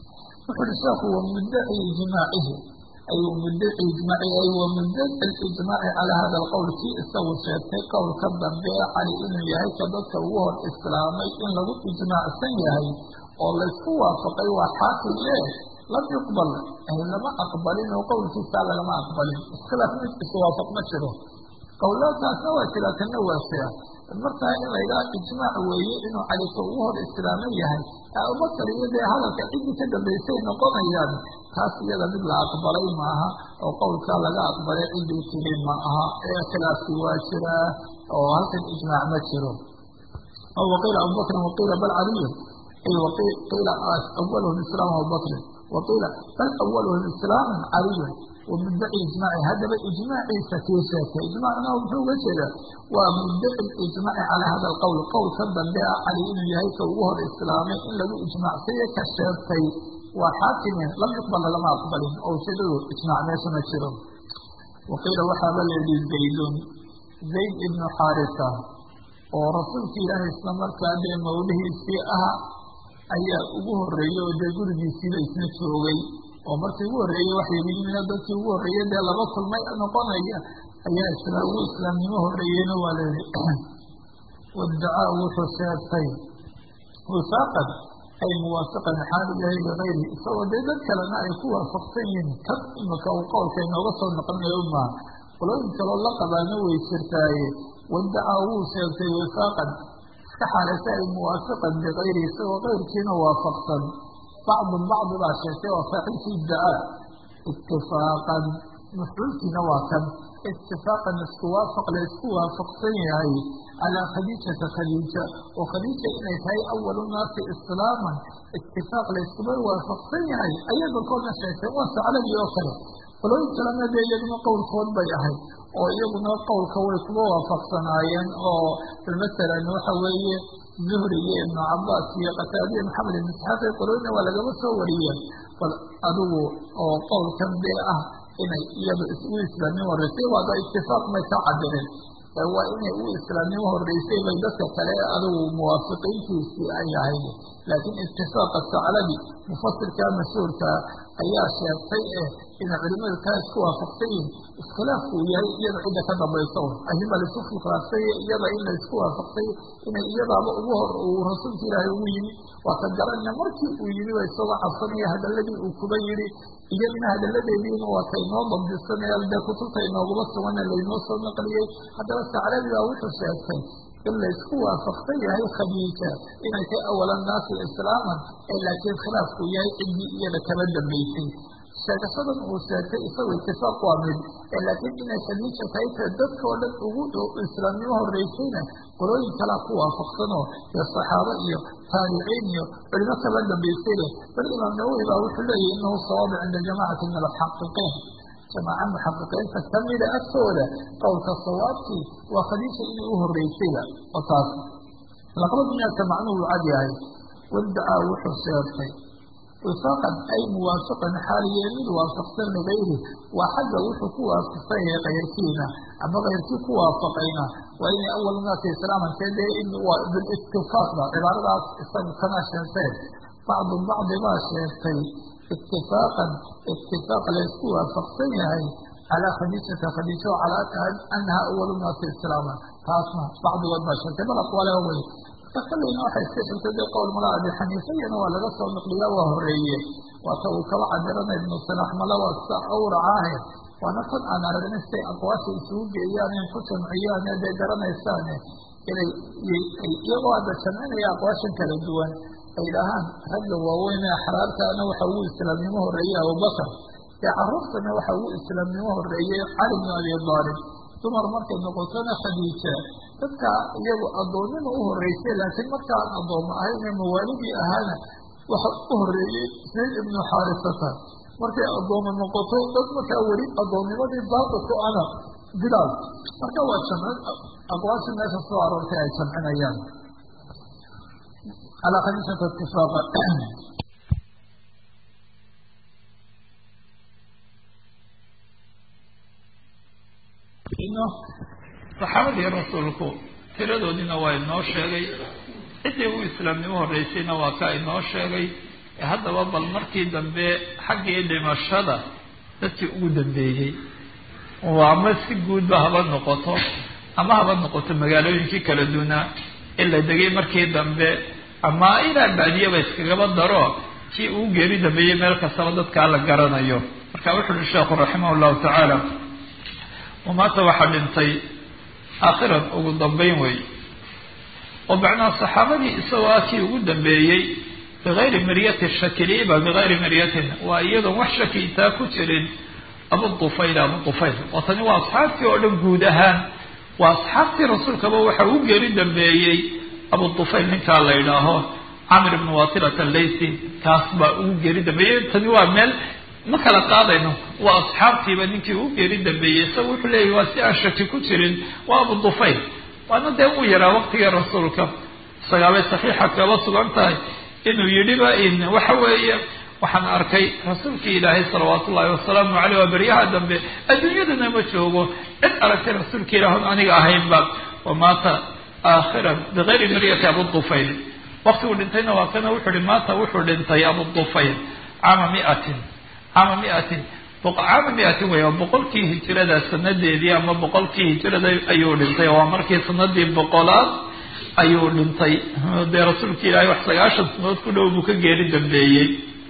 wuxu uhi sheekhu wa muddaci ijmaacihi ay muddaci ijmaaci ay wa muddaci alijmaaci calaa hada alqowl kii isagu sheegtay qowlka dambe cali inuu yahay ka dadka ugu hor islaamay in lagu ijmaacsan yahay oo laysku waafaqay waa xaakim e lam yuqbal lama aqbalin oo qowlkiisaa lagama aqbalin iskhilaaf mid iswaafaq ma jiro qowlaadkaasna waa jira kana waa jira markaa in laydhaha ijmaac weeye inuu calika ugu hor islaaman yahay abubakar iyo dee hadalka ciddii ka dambaysay noqonayaan taas iyada mid la aqbalay maaha oo qowlkaa laga aqbalay ciddii tiri ma aha ee khilaafki waa jiraa oo halkan ijmaac ma jiro oo waqiila abubakrin waqiila bal caliyun qiila awalhum islaam abubakrin waqiila bal awalhum islaaman caliyun wamuddaci ijmaaci haddaba ijmaaciisa kii sheegtay ijmaacna muxuu uga jeedaa waa muddaci ijmaaci calaa hada alqowl qowlka dambe ah cali inuu yahay ka ugu hor islaamay in lagu ijmaacsaye ka sheegtay waa xaakimin lam yuqbala lama aqbalin oo ujeedadu ijmaac meesha ma jiro waqiila waxaaba layidhi zaydun zayd ibnu xaarisa oo rasuulka ilaahay isla markaa dee mawlihiisii ah ayaa ugu horeeyey oo dee gurigiisiiba isna joogay oo markii ugu horreeyey waxay yimina dadkii ugu horreeyey dee laba kulmay noqonaya ayaa isla ugu islaamnimo horreeyeyna waa layihi wadacaa wuxuu sheegtay wifaaqan ay muwaafiqan xaal yahay ligayri isagoo dee dad kalena ay ku waafaqsan yihiin kan imika uu qowlka inooga soo noqonayo maaha qolooyin kaloo la qabaana way jirtaaye wadacaa wuu sheegtay wifaaqan iska xaalaysa ay muwaafiqan bikayri isagoo keyrkiina waafaqsan bacdun bacdi baa sheegtay waa faacilkii dacaa itifaaqan mafcuulkiina waa kan itifaaqan isku waafaq la isku waafaqsan yahay calaa khadiijata khadiija oo khadiija inay tahay awalu naasi islaaman itifaaq la iskuba waafaqsan yahay ayay dalkoodna sheegtay waa saclabi oo kale qolooyin kalena dee iyaguna qowlkood bay ahayd oo iyaguna qowlka way kuba waafaqsanaayeen oo masalan waxa weeye zuhri iyo ibnu cabaas iyo qataadiya maxamed ibn isxaaq qolooyina waa lagaba soo wariyeen bal adigu oo qowlkan dee ah inay iyada u islaamnimo horeysay waada itifaaq may ka cabireen waa inay u islaamnimo horeysay bay dadka kale adigu muwaafiqiintiisii ay ahayd laakiin itifaaqa saclabi mufasirka mashhuurka ayaa sheegtay eh inay culimadu taa isku waafaqsan yihin iskhilaafku uu yahay iyada cidda ka dambaysa ahima laisu khilaafsay iyada in la isku waafaqsay inay iyadaaba ugu hor uu rasuulka ilaahay ugu yimi waa ka garanaya markii uu yimi waa isagoo cabsanaya hadaladii uu kuba yidhi iyadina hadaladeediina waa ka inoo dabdisanaya dee kutubta inooguma sugana laynoo soo naqliyey haddaba saclabi baa wuxuu sheegtay in laysku waafaqsan yahay khadiija inay tahay awala naasi islaaman ee laakiin khilaafku yahay ciddii iyada kaba dambaysay sheegashadan uu sheegtay isagu itifaaq waa mid laakiin inay khadiija tahay ta dadkao dhan ugu islaamnimo horeysayna qolooyin kalaa ku waafaqsanoo dee saxaabo iyo taabiciin iyo culimo kaba dambaysay leh bal imaam nawowi baa wuxuu leeyahy inahu sawaaba cinda jamacati min almuxaqiqiin jamaaca muxaqiqiinta kamida agtooda qowlka sawaabkii waa khadiija inay u horeysayba oo taas laqbad miyaadka macnuhu u cad yahay wadacaa wuxuu sheegtay wifaaqan ay muwaafiqan xaaliye mid waafaqsan ligayri waa xagga wuxuu ku waafaqsan yahay kayrkiina ama kayrkii ku waafaqayna waa inay awal naasi islaaman see dee waa bilitifaaqba cibaaradaas isaga kana sheegteen bacdu bacdi baa sheegtay itifaaqan itifaaq laysku waafaqsan yahay calaa khadiijata khadiija o calaa anaha awalu naasi islaaman taasna bacdigood baa sheegtay bal aqwaaleha wey kaleyna waxay iska xigtay dee qowl mala abi xaniifayana waa laga soo naqliyaa waa horeeye waata uu kaba cabirana ibnu salax mala waa sa awracaahe waana tan aan aragnay siay aqwaasha isugu geeyaan in ku jamciyaane dee garanaysaane inay iyagoo hadda jamcinaya aqwaashan kala duwan ay dhahaan ragga waaweyn ee axraartaana waxa ugu islaamnimo horeeyey abubakar ee caruurtana waxa ugu islaamnimo horeeyey cali bn abi aalib dumar markay noqotona khadiija dadka iyagu addoonnima u horeysay laakiin markaan addoommo ahayne mawaalidii ahaana waxa u horeeyey zayd ibnu xaarisata markay addoommo noqoto dad markaa weli addoonnimadii baaqi ku ana bilaal marka waa jamcin aqwaasha meesha soo aroortay ay jamcinayaan calaa khadiijata itifaaqa saxaabadii rasuulku tiradoodiina waa inoo sheegay ciddii u islaamnimo horeysayna waa ka inoo sheegay haddaba bal markii dambe xaggii dhimashada dadkii ugu dambeeyey oo ama si guudba haba noqoto ama haba noqoto magaalooyinkii kala duunaa in la degay markii dambe ama ilaa baadiyaba iskagaba daro kii uu geeri dambeeyey meel kastaba dadkaa la garanayo marka wuxu uhi sheekhu raximah llahu tacaala wamaata waxaa dhintay aakhiran ugu dambeyn wey oo macnaha saxaabadii isagoo ah kii ugu dambeeyey bigayri miryati shakiliba bigayri miryatin waa iyadoon wax shaki intaa ku jirin abu dufayl abu dufayl oo tani waa asxaabtii oo dhan guud ahaan waa asxaabtii rasuulkaba waxa uu geeri dambeeyey abu dufayl ninkaa la yidhaaho camir ibn wasilat allaysi kaas baa ugu geeri dambeeyey tani waa meel ma kala qaadayno waa asxaabtiiba ninkii ugu geeri dambeeyey isaga wuxuu leeyahy waa si aan shaki ku jirin waa abu dufayl waana dee uu yaraa waqtigii rasuulka isagaabay saxiixa kaba sugan tahay inuu yidhiba in waxa weeye waxaan arkay rasuulkii ilaahay salawaatu ullahi wasalaamu caleyh waa beryaha dambe adduunyadana ma joogo cid aragtay rasuulka ilaah on aniga ahaynba wamaata aakhiran bigayri miryati abu dufayl waqtiguu dhintayna waa kana wuxuu hi maata wuxuu dhintay abu dufayl caama miatin caama miatin caama miatin wey boqolkii hijirada sanadeedii ama boqolkii hijirada ayuu dhintay waa markii sanadii boqolaad ayuu dhintay dee rasuulka ilaahay wax sagaashan sanood ku dhow buu ka geeri dambeeyey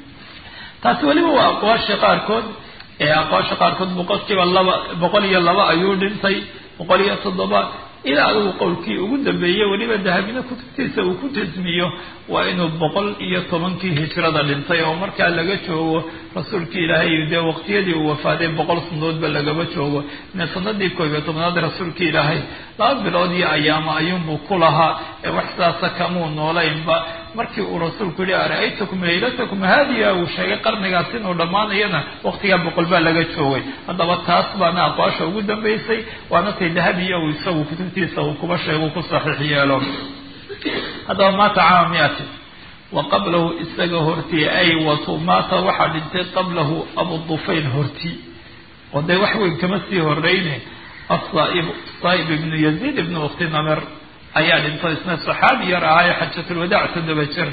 taasi weliba waa aqwaasha qaarkood ee aqwaasha qaarkood boqolkiiba laba boqol iyo laba ayuu dhintay boqol iyo toddoba ilaa adigu qowlkii ugu dambeeyey weliba dahabina kutubtiisa uu ku jasmiyo waa inuu boqol iyo tobankii hijrada dhintay oo markaa laga joogo rasuulkii ilaahay dee waqtiyadii uu wafaaday boqol sanadoodba lagaba joogo ine sanadii koob iyo tobnaad rasuulkii ilaahay laba bilood iyo ayaamo ayuunbuu ku lahaa ee wax sidaasa kamuu noolaynba markii uu rasuulku yihi ara-aytakum laylatakum haadiya uu sheegay qarnigaas inuu dhammaanayana waqtigaa boqol baa laga joogay haddaba taas baana aqwaasha ugu dambeysay waana tay dahabiya uu isagu kutubtiisa uu kuba sheego ku saxiix yeelo haddaba maata caama miati wa qablahu isaga hortii ay watu maata waxaa dhintay qablahu abu dufayl hortii oo dee wax weyn kama sii horeyne asaaib saaib ibnu yaziid ibnu ukti namer ayaa dhintay isna saxaabi yar ahaayo xajatulwadaac toddoba jir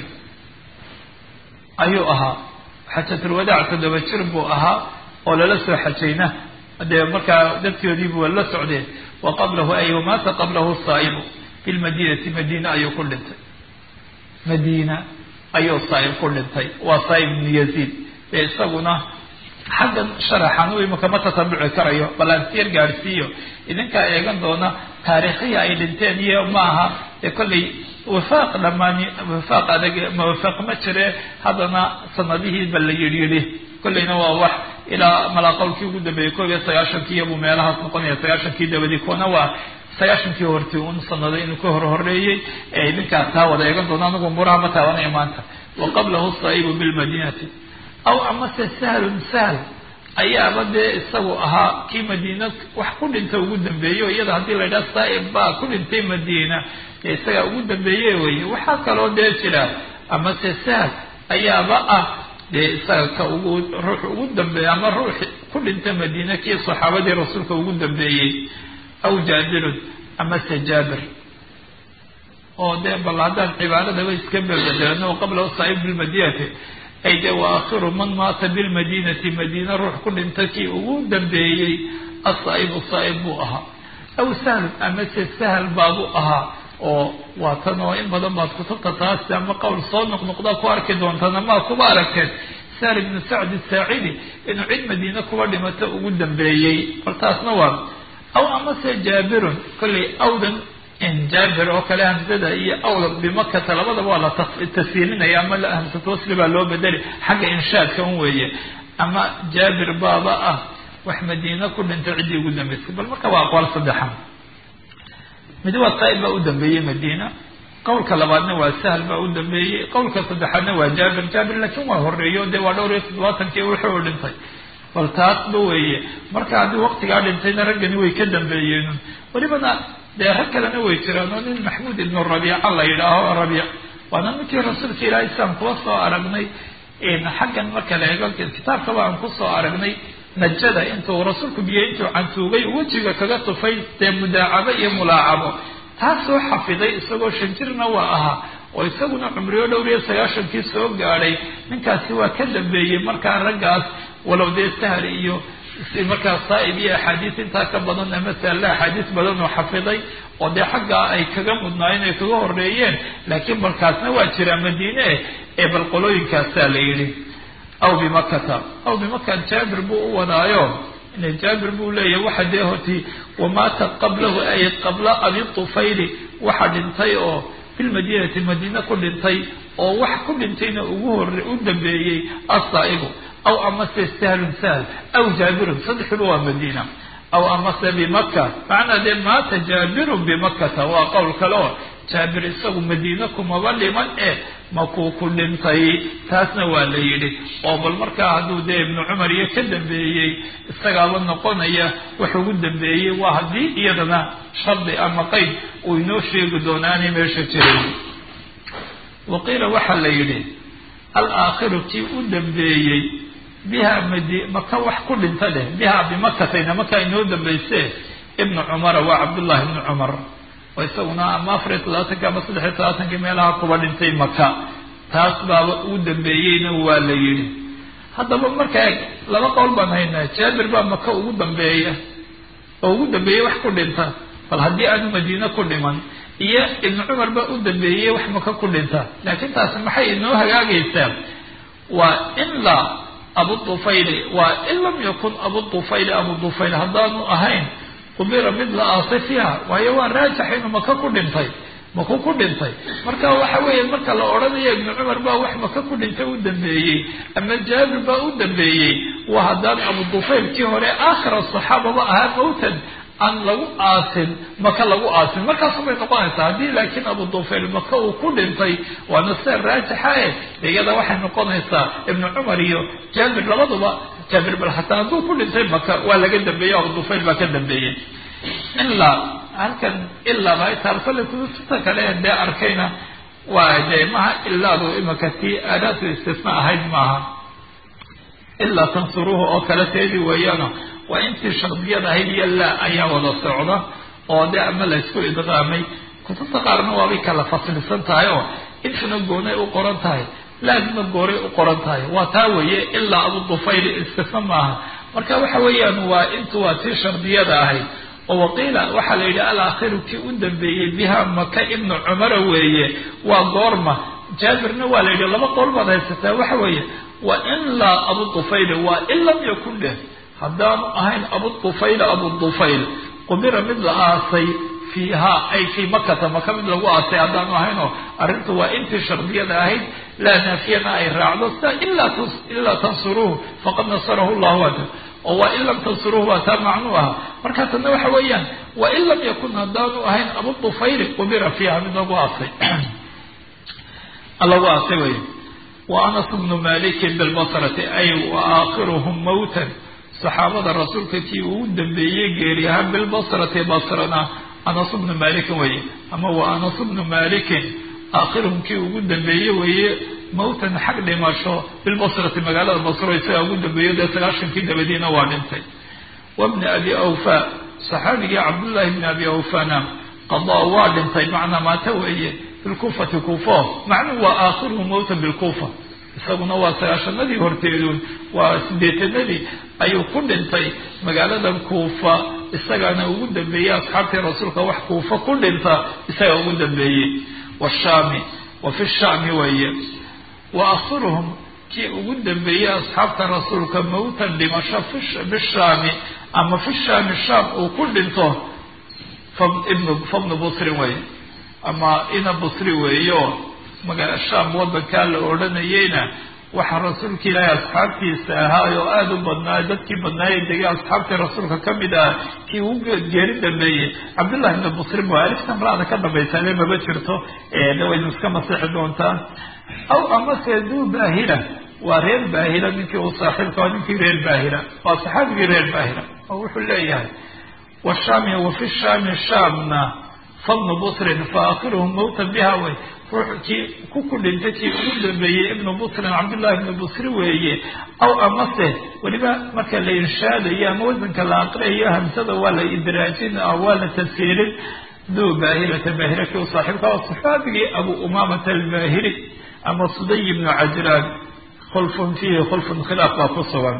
ayuu ahaa xajatulwadaac toddoba jir buu ahaa oo lala soo xajayna dee markaa dadkoodiibu waa la socdeen wa qablahu ay wamaata qablahu saa'ibu bilmadiinati madiina ayuu ku dhintay madiina ayuu saa'ib ku dhintay waa saa'ib ibnu yaziid ee isaguna xaggan sharaxan u imika ma tatabuci karayo bal aan siyar gaadhsiiyo idinkaa eegan doona taariikhihii ay dhinteen iyo maaha ee kollay wafaaq dhamaani wafaaq adag mawafaaq ma jire haddana sanadihiiba la yidhi yidhi kollayna waa wax ilaa malaa qowlkii ugu dambeeyey koob iyo sagaashankii buu meelahaas noqonaya sagaashankii dabadii kuwana waa sagaashankii hortii un sanado inuu ka hor horeeyey ee idinkaa taa wada eegan doona anigu muraha ma taabanaya maanta wa qablahu saa'ibu bilmadiinati aw amase sahlun sahl ayaaba dee isagu ahaa kii madiina wax ku dhinta ugu dambeeyo iyada haddii la yidhaha saaib baa ku dhintay madiina dee isagaa ugu dambeeye weye waxaa kaloo dee jira amase sahl ayaaba ah dee isaga ka ugu ruux ugu dambeeya ama ruux ku dhinta madiina kii saxaabadii rasuulka ugu dambeeyey aw jaabirun amase jaabir oo dee bal haddaan cibaaradaba iska belbedelano qabla saaib bilmadinati ay de wa akhiru man maata bilmadinati madiina ruux ku dhinta kii ugu dambeeyey asaa'ibu saa'ib buu ahaa aw sahlun amase sahl baabuu ahaa oo waa tan oo in badan baad kutubta taasi ama qowl soo noqnoqdaa ku arki doontaan amaa kuba aragteen sahl ibnu sacd saacidi inuu cid madiine kuba dhimato ugu dambeeyey bal taasna waa aw amase jaabirun kollay awdan jaabir oo kale hamsada iyo awda bimakata labadaba waa la tashiilinaya ama hamsat wasli baa loo bedeli xagga inshaadka un weeye ama jaabir baaba ah wax madiina ku dhintay ciddii ugu dambeysay bal marka waa aqwaal saddexan mid waa saa'ib baa u dambeeyey madiina qowlka labaadna waa sahl baa u dambeeyey qowlka saddexaadna waa jaabir jaabir laakiin waa horeeyo dee waa dhowr iyo toddobaatankii wuxuu dhintay bal taasba weeye marka haddii waqtigaa dhintayna raggani way ka dambeeyeen welibana dee rag kalena way jiraan oo nin maxmuud ibnu rabiica la yidhaaho rabiic waana ninkii rasuulka ilaahay isaan kuwa soo aragnay xaggan marka la eego kitaabkaba aan kusoo aragnay najada intuu rasuulku biyo intuu cantuugay wejiga kaga tufay dee mudaacabo iyo mulaacabo taasoo xafiday isagoo shan jirna waa ahaa oo isaguna cumriyo dhowr iyo sagaashankii soo gaadhay ninkaasi waa ka dambeeyey markaa raggaas walow dee sahal iyo markaa saa'ib iyo axaadiis intaa ka badan masala axaadiis badan oo xafiday oo dee xaggaa ay kaga mudnaayeen ay kaga horeeyeen laakiin balkaasna waa jiraa madiine ee bal qolooyinkaasaa la yidhi aw bimakata aw bimaka jaabir buu u wadaayo jaabir buu leeyahay waxa dee horti wamaata qablahu ay qabla abi tufayli waxa dhintay oo filmadiinati madiine ku dhintay oo wax ku dhintayna ugu hore u dambeeyey asaa'ibu aw amase sahlun sahl aw jaabirun saddexduba waa madiina aw amase bimaka macnaa dee maata jaabirun bimakata waa qowl kale oo jaabir isagu madiine kumaba dhiman e makuu ku dhintay taasna waa la yidhi oo bal markaa hadduu dee ibnu cumar iyo ka dambeeyey isagaaba noqonaya wax ugu dambeeyey waa haddii iyadana shardi ama qeyd uu inoo sheegi doonaanay meesha jiray waqiila waxaa la yidhi alaakhiru kii u dambeeyey biha madi maka wax ku dhinta dheh biha bimakatayna markaa inoo dambayse ibnu cumara waa cabdullahi ibnu cumar oo isaguna ama afar iyo todobaatanki ama saddex iyo todobaatankii meelaha kuba dhintay maka taas baaba uu dambeeyeyna waa la yidhi haddaba markaa laba qowl baan haynaa jaabir baa maka ugu dambeeya oo ugu dambeeyey wax ku dhinta bal haddii aanu madiine ku dhiman iyo ibnu cumar baa u dambeeyey wax maka ku dhinta laakiin taasi maxay inoo hagaagaysaa waa ilaa abu dufayli waa in lam yakun abu dufayli abu dufayl haddaanu ahayn qubira mid la aasay fiiha waayo waa raajax inuu maka ku dhintay maku ku dhintay marka waxa weeye marka la odhanayo ibnu cumar baa wax maka ku dhintay u dambeeyey ama jaabir baa u dambeeyey waa haddaan abu dufayl kii hore aakhira saxaababa ahaa mawtan aan lagu aasin maka lagu aasin markaasubay noqonaysaa haddii laakiin abu dufayl maka uu ku dhintay waana sida raajixa e iyada waxay noqonaysaa ibnu cumar iyo jaabir labaduba jaabir bal hataa hadduu ku dhintay maka waa laga dambeeyey abu dufayl baa ka dambeeyey ilaa halkan ilaa baitaalsale kutubta kale dee arkayna waa dee maha ilaadu imaka tii aadaatu istisna ahayd maaha ilaa tansuruhu oo kale teedii weeyaano waa intii shardiyad ahayd iyo laa ayaa wada socda oo dee ama laysku idqaamay kutubta qaarna waabay kala fasilsan tahay oo intuna goonay u qoran tahay laadna gooray u qoran tahay waa taa weeye ilaa abu dufayl istisna maaha marka waxa weeyaan waa intu waa tii shardiyada ahayd oo waqiila waxaa la yidhi alaakhiru kii u dambeeyey biha maka ibnu cumara weeye waa goorma jaabirna waa la yidhi laba qowl baad haysataa waxa weeye wa ilaa abu dufayl waa in lam yakun dheh haddaanu ahayn abu dufayl abu dufayl qubira mid la aasay fiiha ay fii makata maka mid lagu aasay haddaanu ahaynoo arrintu waa intii shardiyada ahayd laa naafiyana ay raacdo sida ilaa tansuruuhu faqad nasarahu llahu ada oo waa in lam tansuruuhu waa taa macnuu aha marka tana waxa weeyaan wa in lam yakun haddaanu ahayn abu dufayli qubira fiiha mid lagu aasay lagu aasay wey wa anas bnu malikin bilbasrati ay wa aakhiruhum mawtan saxaabada rasuulka kii uu dambeeyey geeri ahaan bilbasrati basrana anas bnu malikin weye ama wa anas bnu malikin aakhiruhum kii ugu dambeeye weeye mawtan xag dhimasho bilbasrati magaalada basro isagaa ugu dambeeyo dee sagaashankii dabadiina waa dhintay wabni abi awfa saxaabigii cabdullahi bni abi awfana qadaa waa dhintay macnaa maata weeye bilkufati kuufo macnuhu waa aakhiruhu mawtan bilkuufa isaguna waa sagaashanadii horteeduun waa sideetanadii ayuu ku dhintay magaaladan kuufa isagaana ugu dambeeyey asxaabtii rasuulka wax kuufa ku dhinta isagaa ugu dambeeyey washaami wa fi shaami weeye wa akhiruhum kii ugu dambeeyey asxaabta rasuulka mawtan dhimasho bishaami ama fi shaami shaam uu ku dhinto fabnu busrin wey ama ina busri weeyo magaa shaam wadankaa la odhanayeyna waxaa rasuulka ilaahay asxaabtiisa ahaay oo aada u badnaa dadkii badnaayee degay asxaabtii rasuulka ka mid ah kii ugu geeri dambeeyey cabdullahi ibna busrin waa aliftan raada ka dambaysaale maba jirto de waynu iska masixi doontaan aw amase duu baahira waa reer baahira ninkii uu saaxiibka waa ninkii reer baahira waa saxaabigii reer baahira oo wuxuu leeyahay washaami wa fi shaami shaamna fabnu busrin fa aakhiruhum mawtan biha wey ruux kii ku ku dhintay kii ugu dambeeyey ibnu busrin cabdullahi ibnu busri weeye aw amase weliba marka la irshaadayo ama wasanka la aqriyayo hamsada waa la idraajin waa la tafsiirin duu baahirata baahira kii u saaxiibka oo saxaabigii abu umamata albahiri ama suday ibnu cajraan khulfun fiihi khulfun khilaaf baa ku sugan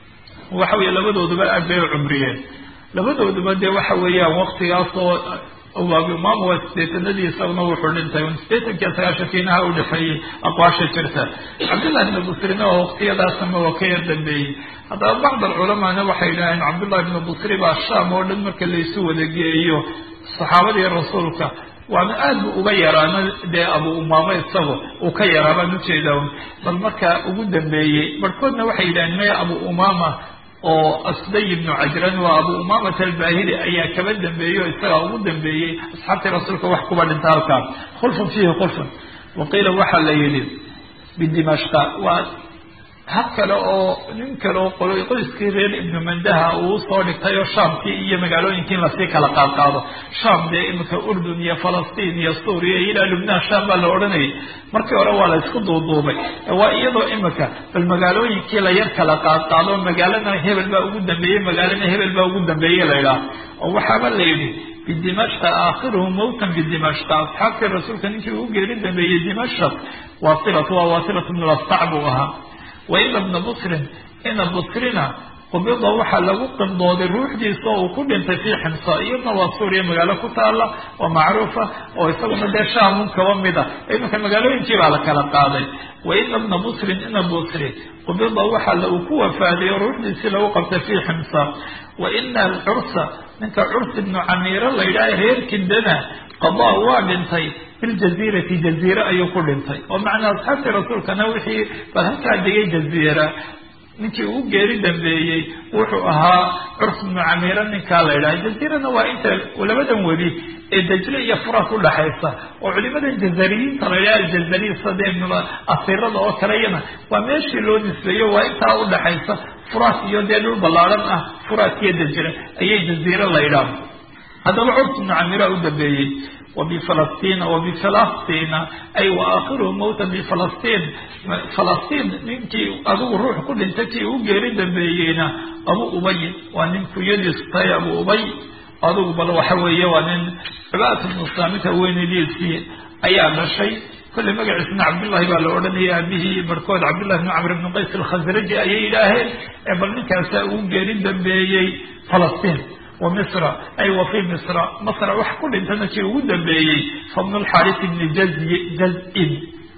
waxa weeye labadooduba aad bay u cumriyeen labadooduba dee waxa weeyaan waktigaasoo abu umaama waa sideetanadii isaguna wuxuu dhintay sideetankiiyo sagaashankiinaha u dhexeeyey aqwaasha jirta cabdullahi ibnu busrina oo waktiyadaasama waa ka yar dambeeyey haddaba bacd alculamaana waxay idhaaheen cabdullahi ibnu busri baa shaam oo dhan marka laysu wadageeyo saxaabadii rasuulka waana aad bu uga yaraana dee abu umaamo isago uu ka yaraa baan ujeedaa bal markaa ugu dambeeyey barhkoodna waxay yidhaheen maya abu umama oo asday ibnu cajran waa abu umamata albahili ayaa kaba dambeeyey oo isagaa ugu dambeeyey asxaabtii rasuulka wax kuba dhinta halkaa khulfun fiihi khulfun waqiila waxaa la yidhi bidimashqa waa hab kale oo nin kale oo qolo qoyskii reer ibnu mandaha uu soo dhigtay oo shaamkii iyo magaalooyinkii in lasii kala qaadqaado shaam dee iminka urdun iyo falastiin iyo suuriya iyo ilaa lubnaan shaam baa la odhanayay markii hore waa la isku duuduubay waa iyadoo iminka bal magaalooyinkii la yar kala qaadqaado magaalana hebel baa ugu dambeeyey magaalana hebel baa ugu dambeeyey la idhaah oo waxaaba la yidhi bidimashqa aakhiruhu mawtan bidimashqa asxaabtii rasuulka ninkii ugu geeri dambeeyey dimashaq wasilatu waa wasilatu bnu lastac buu ahaa waila bna busrin ina busrina qubida waxaa lagu qibdooday ruuxdiisa oo uu ku dhintay fii ximsa iyadna waa suuriya magaalo ku taala oo macruufa oo isaguna dee shaamun kaba mida iminka magaalooyinkii baa la kala qaaday waina bna busrin ina busri qubida waxaa uu ku wafaaday oo ruuxdiisii lagu qabtay fii ximsa wa ina alcursa ninka curs ibnu camiiro la yidhaha reer kindana qadaa waa dhintay biljaziirati jaziire ayuu ku dhintay oo macnaa asxaabtii rasuulkana wixii bal halkaa degay jaziira ninkii ugu geeri dambeeyey wuxuu ahaa curs ibnu camiiro ninkaa la yidhaha jaziirana waa inta labadan webi ee dajle iyo furas udhaxaysa oo culimadan jazariyiinta la yidhaha aljazariy sade asirada oo kaleyana waa meeshii loo nisbeeyo waa intaa udhaxaysa furas iyo dee dhul ballaaran ah furas iyo dajle ayay jaziire la yidhaha haddaba curs ibnu camiira u dambeeyey وبفلسطين وبفلسطين أي وآخره موتا بفلسطين فلسطين ninkii adigu ruux ku dhintay kii u geeri dambeeyeyna abu ubay waa nin kuyadiistay abu ubay adigu bal waxa weeye waa nin cibaadata bnu saamita weynadiisii ayaa dhashay kolley magaciisna cabdullahi baa la odhanaya aabihii barkood cabdullahi bn camr bn qays alkhasraji ayay yidhaaheen ee bal ninkaasaa ugu geeri dambeeyey falastiin ومصر أي وفي مصر مصر wax ku dhintana kii ugu dambeeyey فبن الحارث بن جزء جزء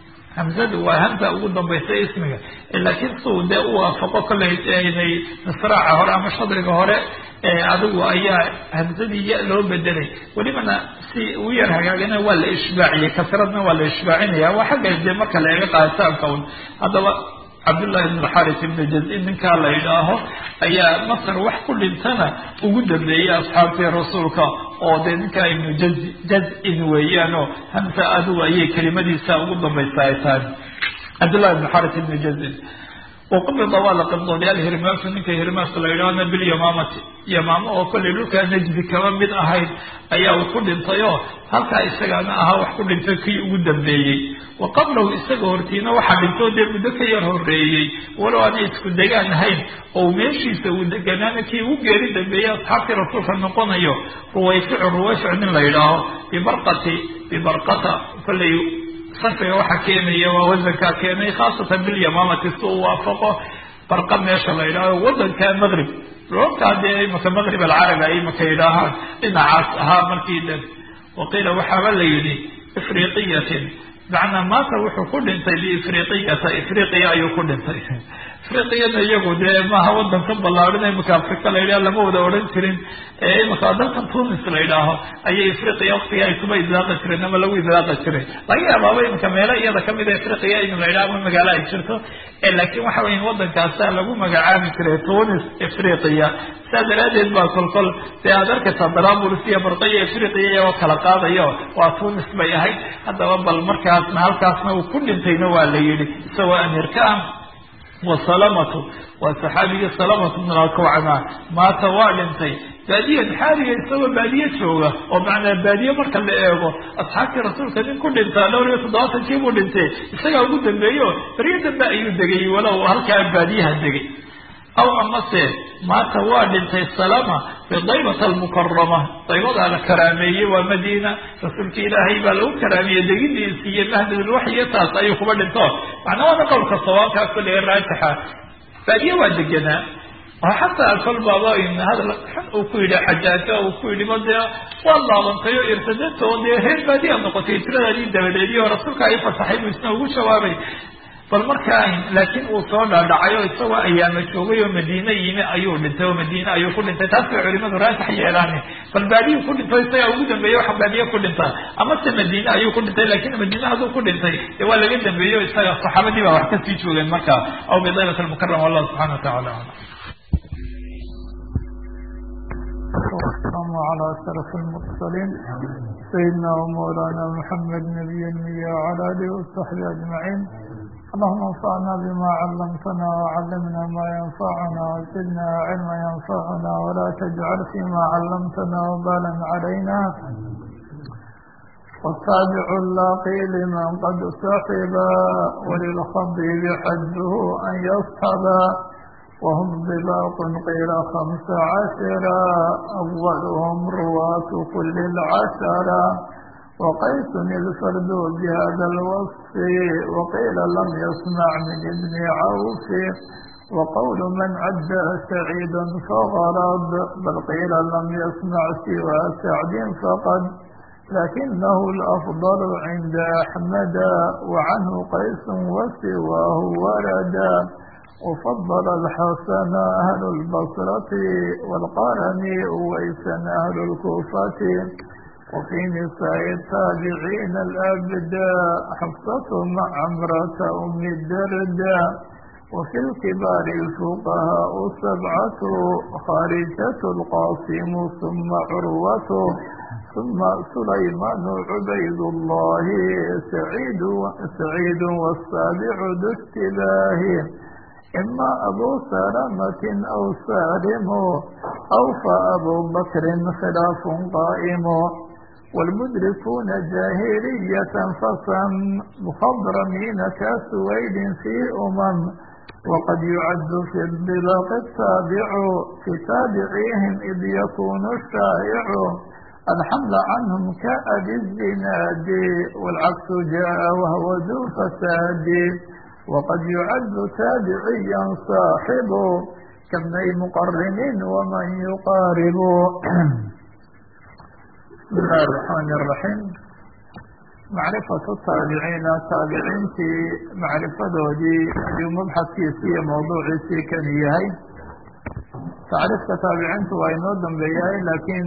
همزadu waa hamza ugu dambaysa ismiga laakiin suu dee u waafaqo kollay inay misraaca hore ama shadriga hore adigu ayaa hamzadii ya loo bedelay welibana si u yar hagaagana waa la ishbaaciyey kasradna waa la ishbaacinaya waa xagga dee marka la eega qaaditaanka un haddaba cabdullahi ibn alxaris ibnu jaz-in ninkaa la yidhaaho ayaa masar wax ku dhintana ugu dambeeyey asxaabtii rasuulka oo dee ninkaa ibnu jaz jaz-in weeyaanoo hamsa adigu ayay kelimadiisa ugu dambaysa ay tahay cabdullahi ibn xaris ibnu jaz-in waqubida waa la qibdooday alhirmaasu ninka hirmaas la yidhaahna bilyamaamati yamaamo oo kollay dhulkaa najdi kaba mid ahayd ayaa uu ku dhintay oo halkaa isagaana ahaa wax ku dhintay kii ugu dambeeyey wa qablahu isaga hortiina waxaa dhintoo dee muddo ka yar horeeyey walow aanay isku degaan ahayn oo meeshiisa uu deganaana kii ugu geeri dambeeyey asxaabtii rasuulka noqonayo ruwayficu ruwayfic nin la yidhaaho bibarqati bibarqata kollay sarfiga waxaa keenaya waa wasankaa keenay khaasatan bilyamaamati si uu waafaqo barqa meesha la yidhaaho wadanka maqrib roobkaa dee imaka maqrib alcarabi ay imaka yidhaahaan dhinacaas ahaa markii dhan waqiila waxaaba la yidhi ifriqiyatin macnaa maanta wuxuu ku dhintay biifriqiyata ifriqiya ayuu ku dhintay afriqiyana iyagu dee maaha wadanka ballaadhan imika afrika la yidhaha lama wada odhan jirin imika dalkan tunis la yidhaaho ayay afriqiya waktiga ay kuba idlaaqi jireen ama lagu idlaaqi jiray laga yaabaaba imika meelo iyada kamid a afriqiya in la yidhaha ama magaalo ay jirto laakiin waxa weya wadankaasa lagu magacaabi jiray tunis afriqiya saa daraadeed baa kolkol dee aad arkaysaa daraabulis iyo barqaiyo afriqiya iyagoo kala qaadayo waa tunis bay ahayd haddaba bal markaasna halkaasna uu ku dhintayna waa la yidhi isagoo amirka ah wasalamatu waa saxaabigii salamatu min alkawcama maata waa dhintay baadiyan xaaliga isagoo baadiye jooga oo macnaa baadiye marka la eego asxaabtii rasuulka nin ku dhintaa dhowr iyo toddobaatankii buu dhintay isagaa ugu dambeeyo beryo dambe ayuu degay walow halkaa baadiyaha degay aw amase maanta waa dhintay salama fi daybata almukarama daybadaa la karaameeyey waa madiina rasuulka ilaahay baa lagu karaameeyey degidiisi iyo mahdadulwaxyiyo taas ayuu kuba dhinto macnaa waana qowlka sawaabkaa kulliga raajixa baadiye waa deganaa oo xataa kol baaba hadal xun uu ku yidhi xajaajo uu ku yidhi ba dee waad laabantay oo irtadanta oo dee reer baadiya noqotay tiradaadii dabadeediyo rasuulka ay fasaxay buu isna ugu jawaabay bal markaa laakiin uu soo dhaadhacay oo isagoo ayaama joogay oo madiine yimi ayuu dhintay oo madiine ayuu ku dhintay taas bay culimadu raajix yeelaan bal baadiyu ku dhintay isagaa ugu dambeeyey waxa baadiye ku dhinta amase madiine ayuu ku dhintay lakin madiine hadduu ku dhintay dee waa laga dambeeyey o isaga saxaabadii baa wax kasii joogeen marka aw bidaybat almukarama wallahu subxana watacala alam
والسلام على أشرف المرسلين سيدنا ومولانا محمد نبي المية وعلى آله وصحبه أجمعين اللهم انفعنا بما علمتنا وعلمنا ما ينفعنا وزدنا علما ينفعنا ولا تجعل فيما علمتنا وبالا علينا والتابع اللاقي لمن قد صحبا وللخبيب حده أن يصحبا وهم ضباط قيل خمس عشرا أولهم رواة كل العشرة وقيس الفرد بهذا الوصف وقيل لم يسمع من ابن عوف وقول من عد سعيدا فغرض بل قيل لم يسمع سوى سعد فقد لكنه الأفضل عند أحمد وعنه قيس وسواه وردا وفضل الحسن أهل البصرة والقرن ويسا أهل الكوفة وفي نساء التابعين الأبداء حفصة مع عمرة أم الدرداء وفي الكبار الفقهاء سبعة خارجة القاسم ثم عروة ثم سليمان عبيد الله سعيد سعيد والسابع ذو اشتباه إما أبو سلمة أو سالم أو فأبو بكر خلاف قائم والمدركون جاهلية فصم مخضرمين كسويد في أمم وقد يعد في البلاغ التابع في تابعيهم إذ يكون الشائع الحمل عنهم كأبي الزناد والعكس جاء وهو ذو فساد وقد يعد تابعيا صاحب كابني مقرن ومن يقارب بسم الله الرحمن الرحيم معرفة التابعين تابعين في معرفة دودي اليوم مبحث كيسية موضوع كان يهي تعرف تابعين وينود بيهي لكن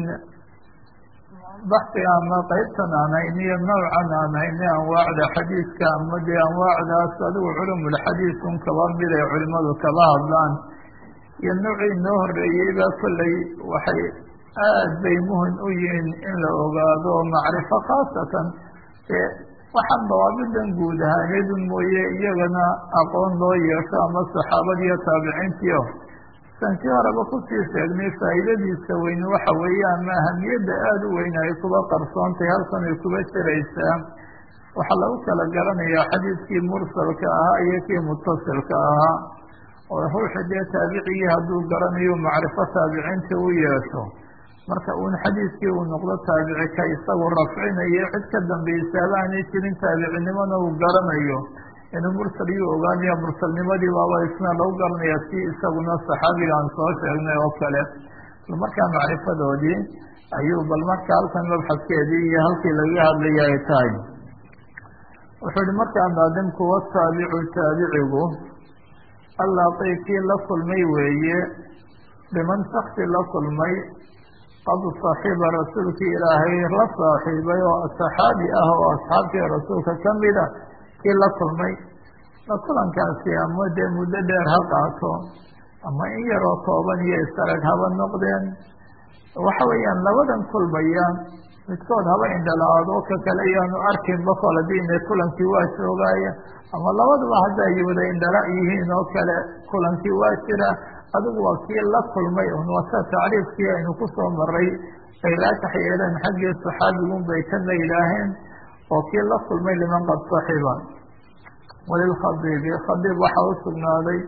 baxi ama qaybtan aan hayniyo nawcan aan hayni anwaacda xadiidka ama dee anwaacdaas adigu culumulxadiid un kaba mid ay culimadu kaba hadlaan iyo nowcii noo horeeyeyba kolley waxay aad bay muhim u yihiin in la ogaado macrifo khaasatan ee waxaan dawaabidan guud ahaaneedun mooye iyagana aqoon loo yeesho ama saxaabadiiyo taabiciintiio sankii horeba kusii sheegnay faa'iidadiisa weyne waxa weeye ama ahamiyadda aada u weyn ay kuba qarsoontay halkan ay kuba jiraysaa waxaa lagu kala garanayaa xadiidkii mursalka ahaa iyo kii mutasilka ahaa oo ruuxi dee taabicigii hadduu garanayo macrifo taabiciinta u yeesho marka uun xadiidkii uu noqdo taabici ka isagu rafcinayo cid ka dambaysaaba aanay jirin taabicinimona uu garanayo inuu mursal yuu ogaanaya mursalnimadii baaba isna lagu garanaya si isaguna saxaabiga aan soo sheegnay oo kale bal markaa macrifadoodii ayuu bal marka halkan mabxaskeedii iyo halkii laga hadlaya ay tahay wuxuu ihi markaa maadamku wataabicu taabicigu allaaqii kii la kulmay weeye biman shaksi la kulmay qad saxiba rasuulkii ilaahay la saaxiibay oo saxaabi ah oo asxaabtii rasuulka kamida kii la kulmay la kulankaasi ama dee muddo dheer ha qaato ama in yaroo kooban iyo isarag haba noqdeen waxa weeyaan labadan kulmayaan midkood haba indhala-aado ka kale iyaanu arkinba kol hadiina kulankii waa joogaaya ama labaduba hadday wada indhala yihiin oo kale kulankii waa jira adigu waa kii la kulmay un wasa tacriifkii aynu ku soo maray ay raakax yeeleen xaggii saxaabigun bay kana yidhaaheen oo kii la kulmay liman qad saxiba walilkhabiibi khabiib waxaa u sugnaaday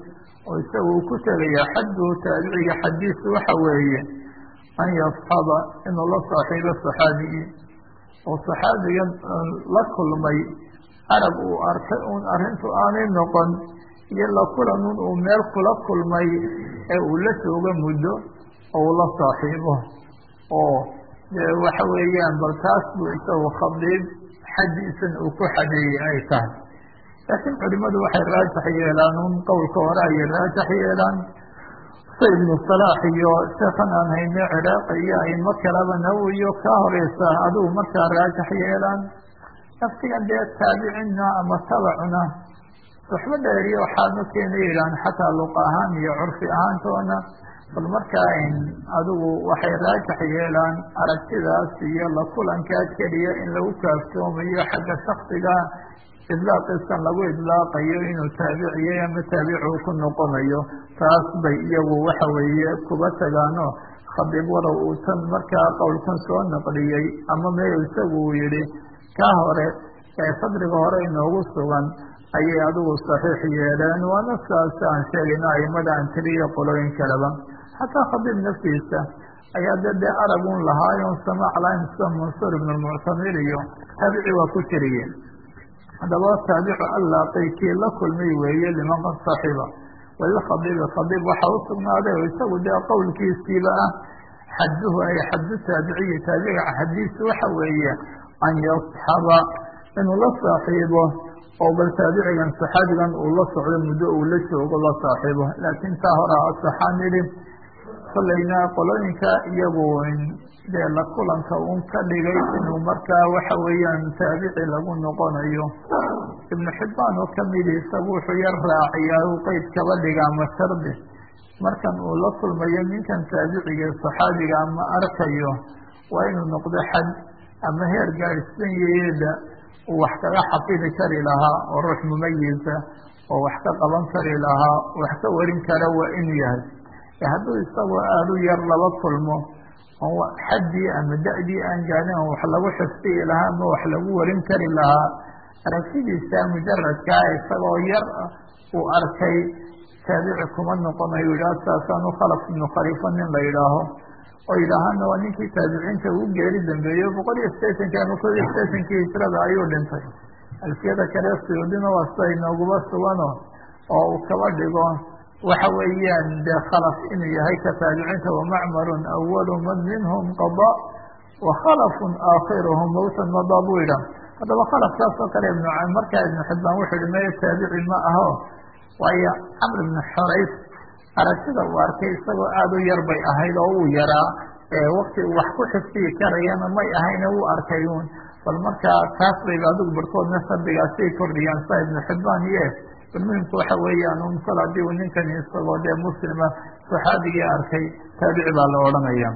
oo isaga uu ku tegayaa xadduhu taabiciga xadiisu waxa weeye an yasxaba inuu la saaxiibo saxaabigii oo saxaabigan la kulmay arab uu arkay uun arrintu aanay noqon iyo la kulanun uu meel kula kulmay ee uu la joogo muddo oo uu la saaxiibo oo waxa weeyaan bal taas buu isagu khadiib xadiisan uu ku xadeeyey ay tahay laakiin culimadu waxay raajax yeelaan un qowlka hore ayay raajax yeelaan sa ibnu salaax iyo sheekan aan hayne ciraaq iyo aimo kalaba nawowiyo kaa horeysa adigu markaa raajax yeelaan naftigan dee taabicina ama tabacuna suxbo dheeriyo waxaadma keena yidhahan xataa luqa ahaan iyo curfi ahaantoona bal markaa adigu waxay raajax yeelaan aragtidaas iyo la kulankaa keliya in lagu kaaftoomayo xagga shaksiga idlaaqiisan lagu idlaaqayo inuu taabiciyey ama taabicu ku noqonayo taas bay iyagu waxa weeye kuba tagaano khadiib warow uu tan markaa qowlkan soo naqliyey ama meel isagu uu yihi kaa hore ee fadriga hore inoogu sugan ayay adigu saxiix yeeleen waana saas aan sheegayno aimada aan tiriyo qolooyin kaleba xataa khadiib naftiisa ayaa de dee aragun lahaayon samaac lahayn sida mansuur ibn lmuctamir iyo taabici waa ku tiriyeen haddaba taabicu allaaqay kii la kulmay weeye liman qad saxiba walilkhadiibi khadiib waxa u sugnaaday oo isagu dee qowlkiisiiba ah xaduhu ay xadu taabiciyi taabica xadiisu waxa weeye an yasxaba inuu la saaxiibo oo bal taabicigan saxaabigan uu la socdo muddo uu la joogo la saaxiibo laakiin taa hora asaxaan idhi kolleyna qolooyinka iyagu dee la kulanka un ka dhigay inuu markaa waxa weeyaan taabici lagu noqonayo ibnu xibbaan oo kamidi isagu wuxuu yar raaciyaa uu qeyd kaba dhigaa ma shardi markan uu la kulmayo ninkan taabiciga saxaabiga ama arkayo waa inuu noqdo xad ama heer gaadhsan yeeda uu wax kaga xafidi kari lahaa oo ruux mumayisa oo wax ka qaban kari lahaa wax ka warin kara waa inuu yahay hadduu isagoo aada u yar laba kulmo oo xaddii ama da-dii aan gaadin oo wax lagu xifdiyi lahaa ama wax lagu warin kari lahaa aragtidiisa mujaradkaa isagoo yar uu arkay taabici kuma noqonayo yidhaha saasaanu khalaf ibnu khaliifa nin la yidhaaho oo yidhaahana waa ninkii taabiciinta ugu geeri dambeeyo boqol iyo sideetankii ama kod iyo sideetankii hijrada ayuu dhintay alfiyada kale suyuudina waa sida inooguba sugano oo uu kaba dhigo waxa weeyaan dee khalaf inuu yahay ka taabiciinta wamacmarun awalu man minhum qada wakhalafun aakhiruhum mawtan mada buu yidhah haddaba khalafkaas oo kale ibnu markaa ibnu xibbaan wuxuu yihi maya taabici ma aho waayo camr ibnu xorays aragtida uu arkay isagoo aada u yar bay ahayd oo uu yaraa wakti uu wax ku xifdiyi karayana may ahayna wuu arkay un bal markaa taas bayba adigu barhkoodna shardigaasay kordhiyaan saa ibnu xibbaan ye bal muhimku waxa weeyaan un kol haddii uu ninkani isagoo dee muslima saxaabigii arkay taabici baa la odhanaya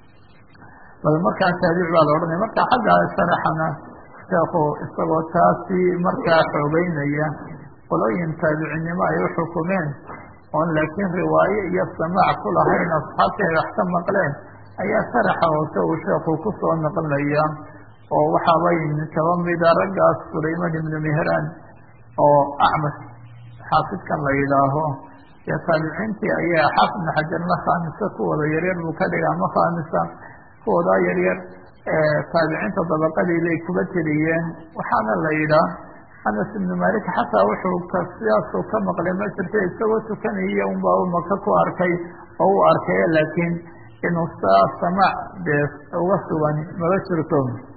bal markaa taabici baa la odhanaya marka xagga sharaxana sheekhu isagoo taasi markaa xoogeynaya qolooyin taabicinimo ay uxukumeen oon laakiin riwaaye iyo samaac ku lahayn asxaabtii ay wax ka maqleen ayaa sharaxa hoose uu sheekhu kusoo naqlinaya oo waxaabay kaba mida raggaas sulayman ibnu mehraan oo acmash xaafidkan la yidhaaho dee taabiciintii ayaa xaafid ibnu xajarna khaamisa kuwooda yaryar buu ka dhiga ama khaamisa kuwoodaa yaryar taabiciinta dabaqadii bay kuba tiriyeen waxaana la yidhaah anas ibnu malik xataa wuxuu ka sidaasuu ka maqlay ma jirta isagoo tukanaya unbaa u maka ku arkay oo u arkay laakiin inuu saa samaac dee uga sugan maba jirto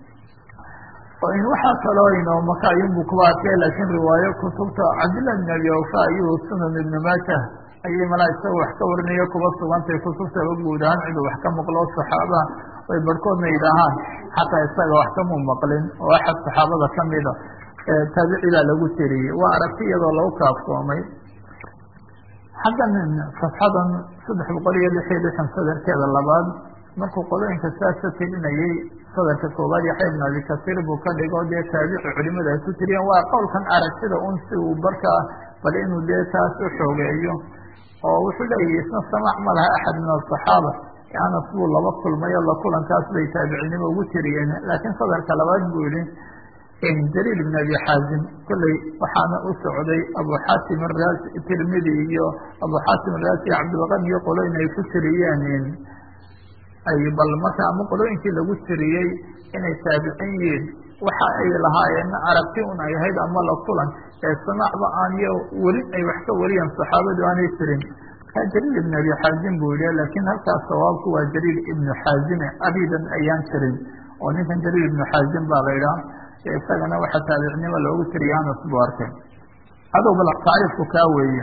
waxaa kaloo inoo maka ayunbuu kuba arkay laakiin riwaayo kutubta cabdillah ibn abi awfa ayuu sunan ibnu maajah ayay malaa isaga wax ka warinayo kuba sugantay kutubtaba guud ahaan ciduu wax ka maqlo saxaabaha ay barhkoodna yidhaahaan xataa isaga wax kamuu maqlin oo axad saxaabada kamida taabici baa lagu tiriyey waa aragti iyadoo lagu kaafsoomay xaggan safxadan saddex boqol iyo lix iyo lixan sadarkeeda labaad markuu qolooyinka saasa tirinayey sadarka koowaad yaxya ibn abi kasiir buu ka dhigo dee taabici culimada ay ku tiriyeen waa qowlkan aragtida un si uu markaa bal inuu dee taas u xoogeeyo oo wuxuu leeyahy isna samaac ma laha axad min asaxaaba anas buu laba kulmayo la kulankaas bay taabicnimo ugu tiriyeen laakiin sadarka labaad buu yihi jariir ibn abi xaazim kolley waxaana u socday abu xaatim araasi tirmidi iyo abu xaatim araasi cabdilqani iyo qoloyn ay ku tiriyeen ay bal marka ama qolooyinkii lagu tiriyey inay taabicin yihiin waxa ay lahaayeen aragti un ay ahayd ama la kulan ee samacba aaniyo weli ay wax ka wariyaan saxaabadu aanay tirin markaa jariir ibn abi xaazim buu yihi laakiin halkaas sawaabku waa jariir ibnu xaazime abidan ayaan tirin oo ninkan jariir ibnu xaazim baa la idhaha isagana waxa taabicnimo loogu tiriya anas buu arkay adow bal tacriifku kaa weeye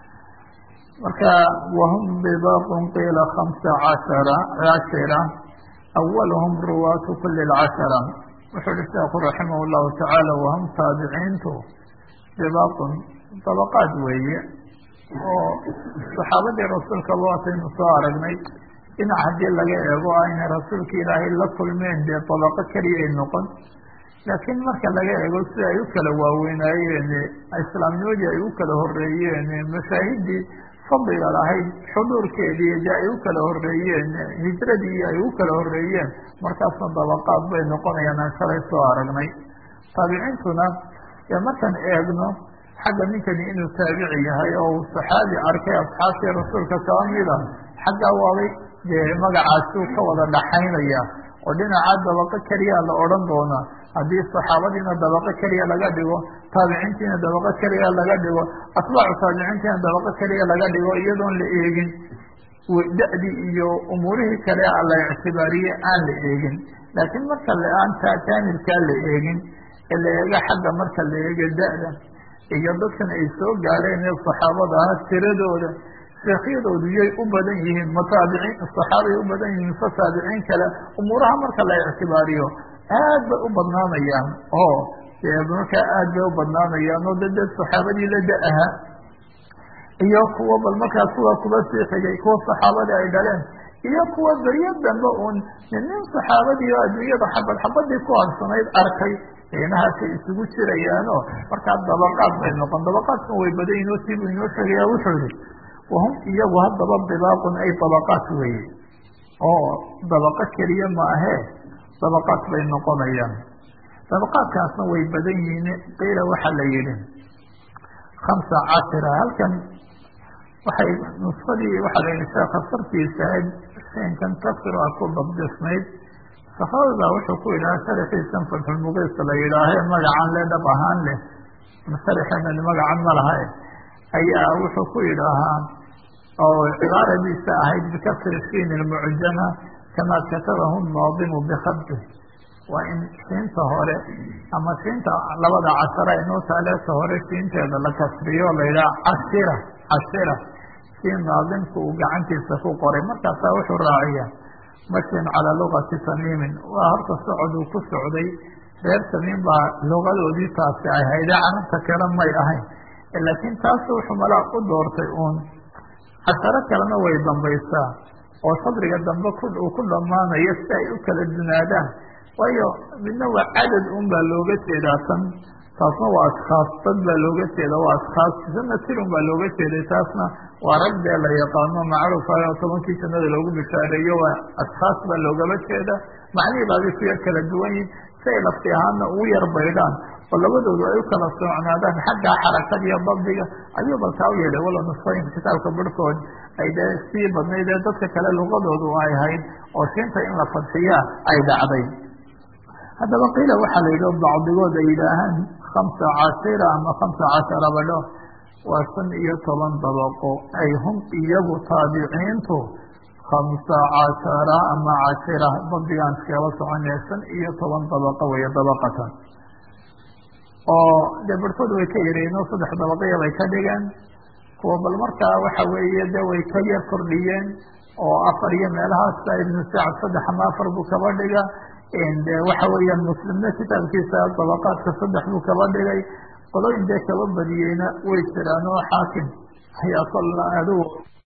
marka wahum bibaqun qiila hamsa cashara cashira awaluhum ruwaatu kuli lcashara wuxuu uhi sheekhu raximah llahu tacaala wahum taabiciintu bibaqun dabaqaad weeye oo saxaabadii rasuulka waataynu soo aragnay dhinac haddii laga eego a inay rasuulka ilaahay la kulmeen dee dabaqo keliyay noqon laakiin marka laga eego sida ay u kala waaweynaayeen islaamnimadii ay u kala horeeyeen mashaahidii fadliga lahayd xuduurkeedii de ay u kala horeeyeen hijradii ay u kala horeeyeen markaasna dabaqaad bay noqonayaan aan shalay soo aragnay taabiciintuna dee markaan eegno xagga ninkani inuu taabici yahay oo uu saxaabi arkay asxaabtii rasuulka kaba mida xaggaa waabay dee magacaasuu ka wada dhaxaynaya oo dhinaca dabaqo keliya la odhan doonaa haddii saxaabadiina dabaqo keliya laga dhigo taabiciintiina dabaqo keliya laga dhigo atbaacu taabiciintiina dabaqo keliya laga dhigo iyadoon la eegin da-dii iyo umuurihii kale la ictibaariyey aan la eegin laakiin marka aan kaamilkaa la eegin ee la eego xagga marka la eego da-da iyo dadkan ay soo gaareen ee saxaabada ah tiradooda sheekhyadoodu yay u badan yihiin ma taabiciin saxaabay u badan yihiin mise taabiciin kale umuuraha marka la ictibaariyo aad bay u badnaanayaan oo dee markaa aad bay u badnaanayaan oo de dad saxaabadii la da-aha iyo kuwa bal markaa kuwa kuba sii xigay kuwa saxaabadii ay dhaleen iyo kuwa beryo dambe uun nin saxaabadii oo adduunyada xabad xabadii ku harsanayd arkay inahaasay isugu jirayaanoo markaa dabaqaad bay noqon dabaqaadkan way badan yihin oo siibuu inoo sheegaya wuxuu yihi wahum iyagu haddaba dibaaqun ay dabaqaat weeye oo dabaqo keliya maahee dabaqaad bay noqonayaan dabaqaadkaasna way badan yihiin qiila waxaa la yihi khamsa cashira halkan waxay nusfadii waxaa la yihi sheeka sartiisa ahayd shinkan kasira ku dabdisnayd saxaabada wuxuu ku yidhaha sharaxiisan fatxulmuqiis la yidhaahe magacan le dhab ahaan leh sharaxeena magacan ma laha ayaa wuxuu ku yidhaahaa oo cibaaradiisa ahayd bikasri siin ilmucjama kamaa katabahu naadimu bikhabdi waa in siinta hore ama siinta labada cashara inoo taaleeta hore siinteeda la kasriyo la yidhaha cashira cashira siin naadimku uu gacantiisa ku qoray markaasaa wuxuu raaciya mashin calaa lugati tamiimin waa horta socod uu ku socday reer tamiim baa lugadoodii taasi ay hayde carabta kale may ahayn laakiin taas wuxuu malaa u doortay uun casharo kalena way dambaysaa oo sadriga dambe uu ku dhammaanayo si ay u kala dunaadaan waayo midna waa cadad un baa looga jeedaa tan taasna waa ashkaas dad baa looga jeeda waa ashkaas sana tirun baa looga jeeday taasna waa rag dee la yaqaano macruuf ah oo tobankii jannada loogu bishaareeyo waa ashkaas baa loogaba jeeda macnihii baabay ku yar kala duwan yihin si ay lafti ahaana ugu yar baydhaan oo labadoodu ay u kala socnaadaan xagga xarakada iyo dabdiga ayuu balkaa u yeelay walo nusfooyinka kitaabka barhkood ay dee sii badnayd ee dadka kale luqadoodu ay ahayd oo siinta in la fadxiyaa ay dhacday haddaba qiila waxaa la yidhi bacdigood ay yidhaahaan khamsa cashira ama khamsa cashara badho waa shan iyo toban dabaqo ay hum iyagu taabiciintu khamsa cashara ama cashira dabdigaan iskala soconaya shan iyo toban dabaqo weeye dabaqatan oo dee barhkood way ka yareen oo saddex dabaqaya bay ka dhigeen kuwa bal markaa waxa weeye de way ka yar kordhiyeen oo afar iyo meelahaasa ibnu sacad saddex ama afar buu kaba dhiga de waxa weeyaan muslimna kitaabkiisa dabaqaadka saddex buu kaba dhigay qolooyin dee kaba badiyeyna way jiraan oo xaakim ayaa kol adigu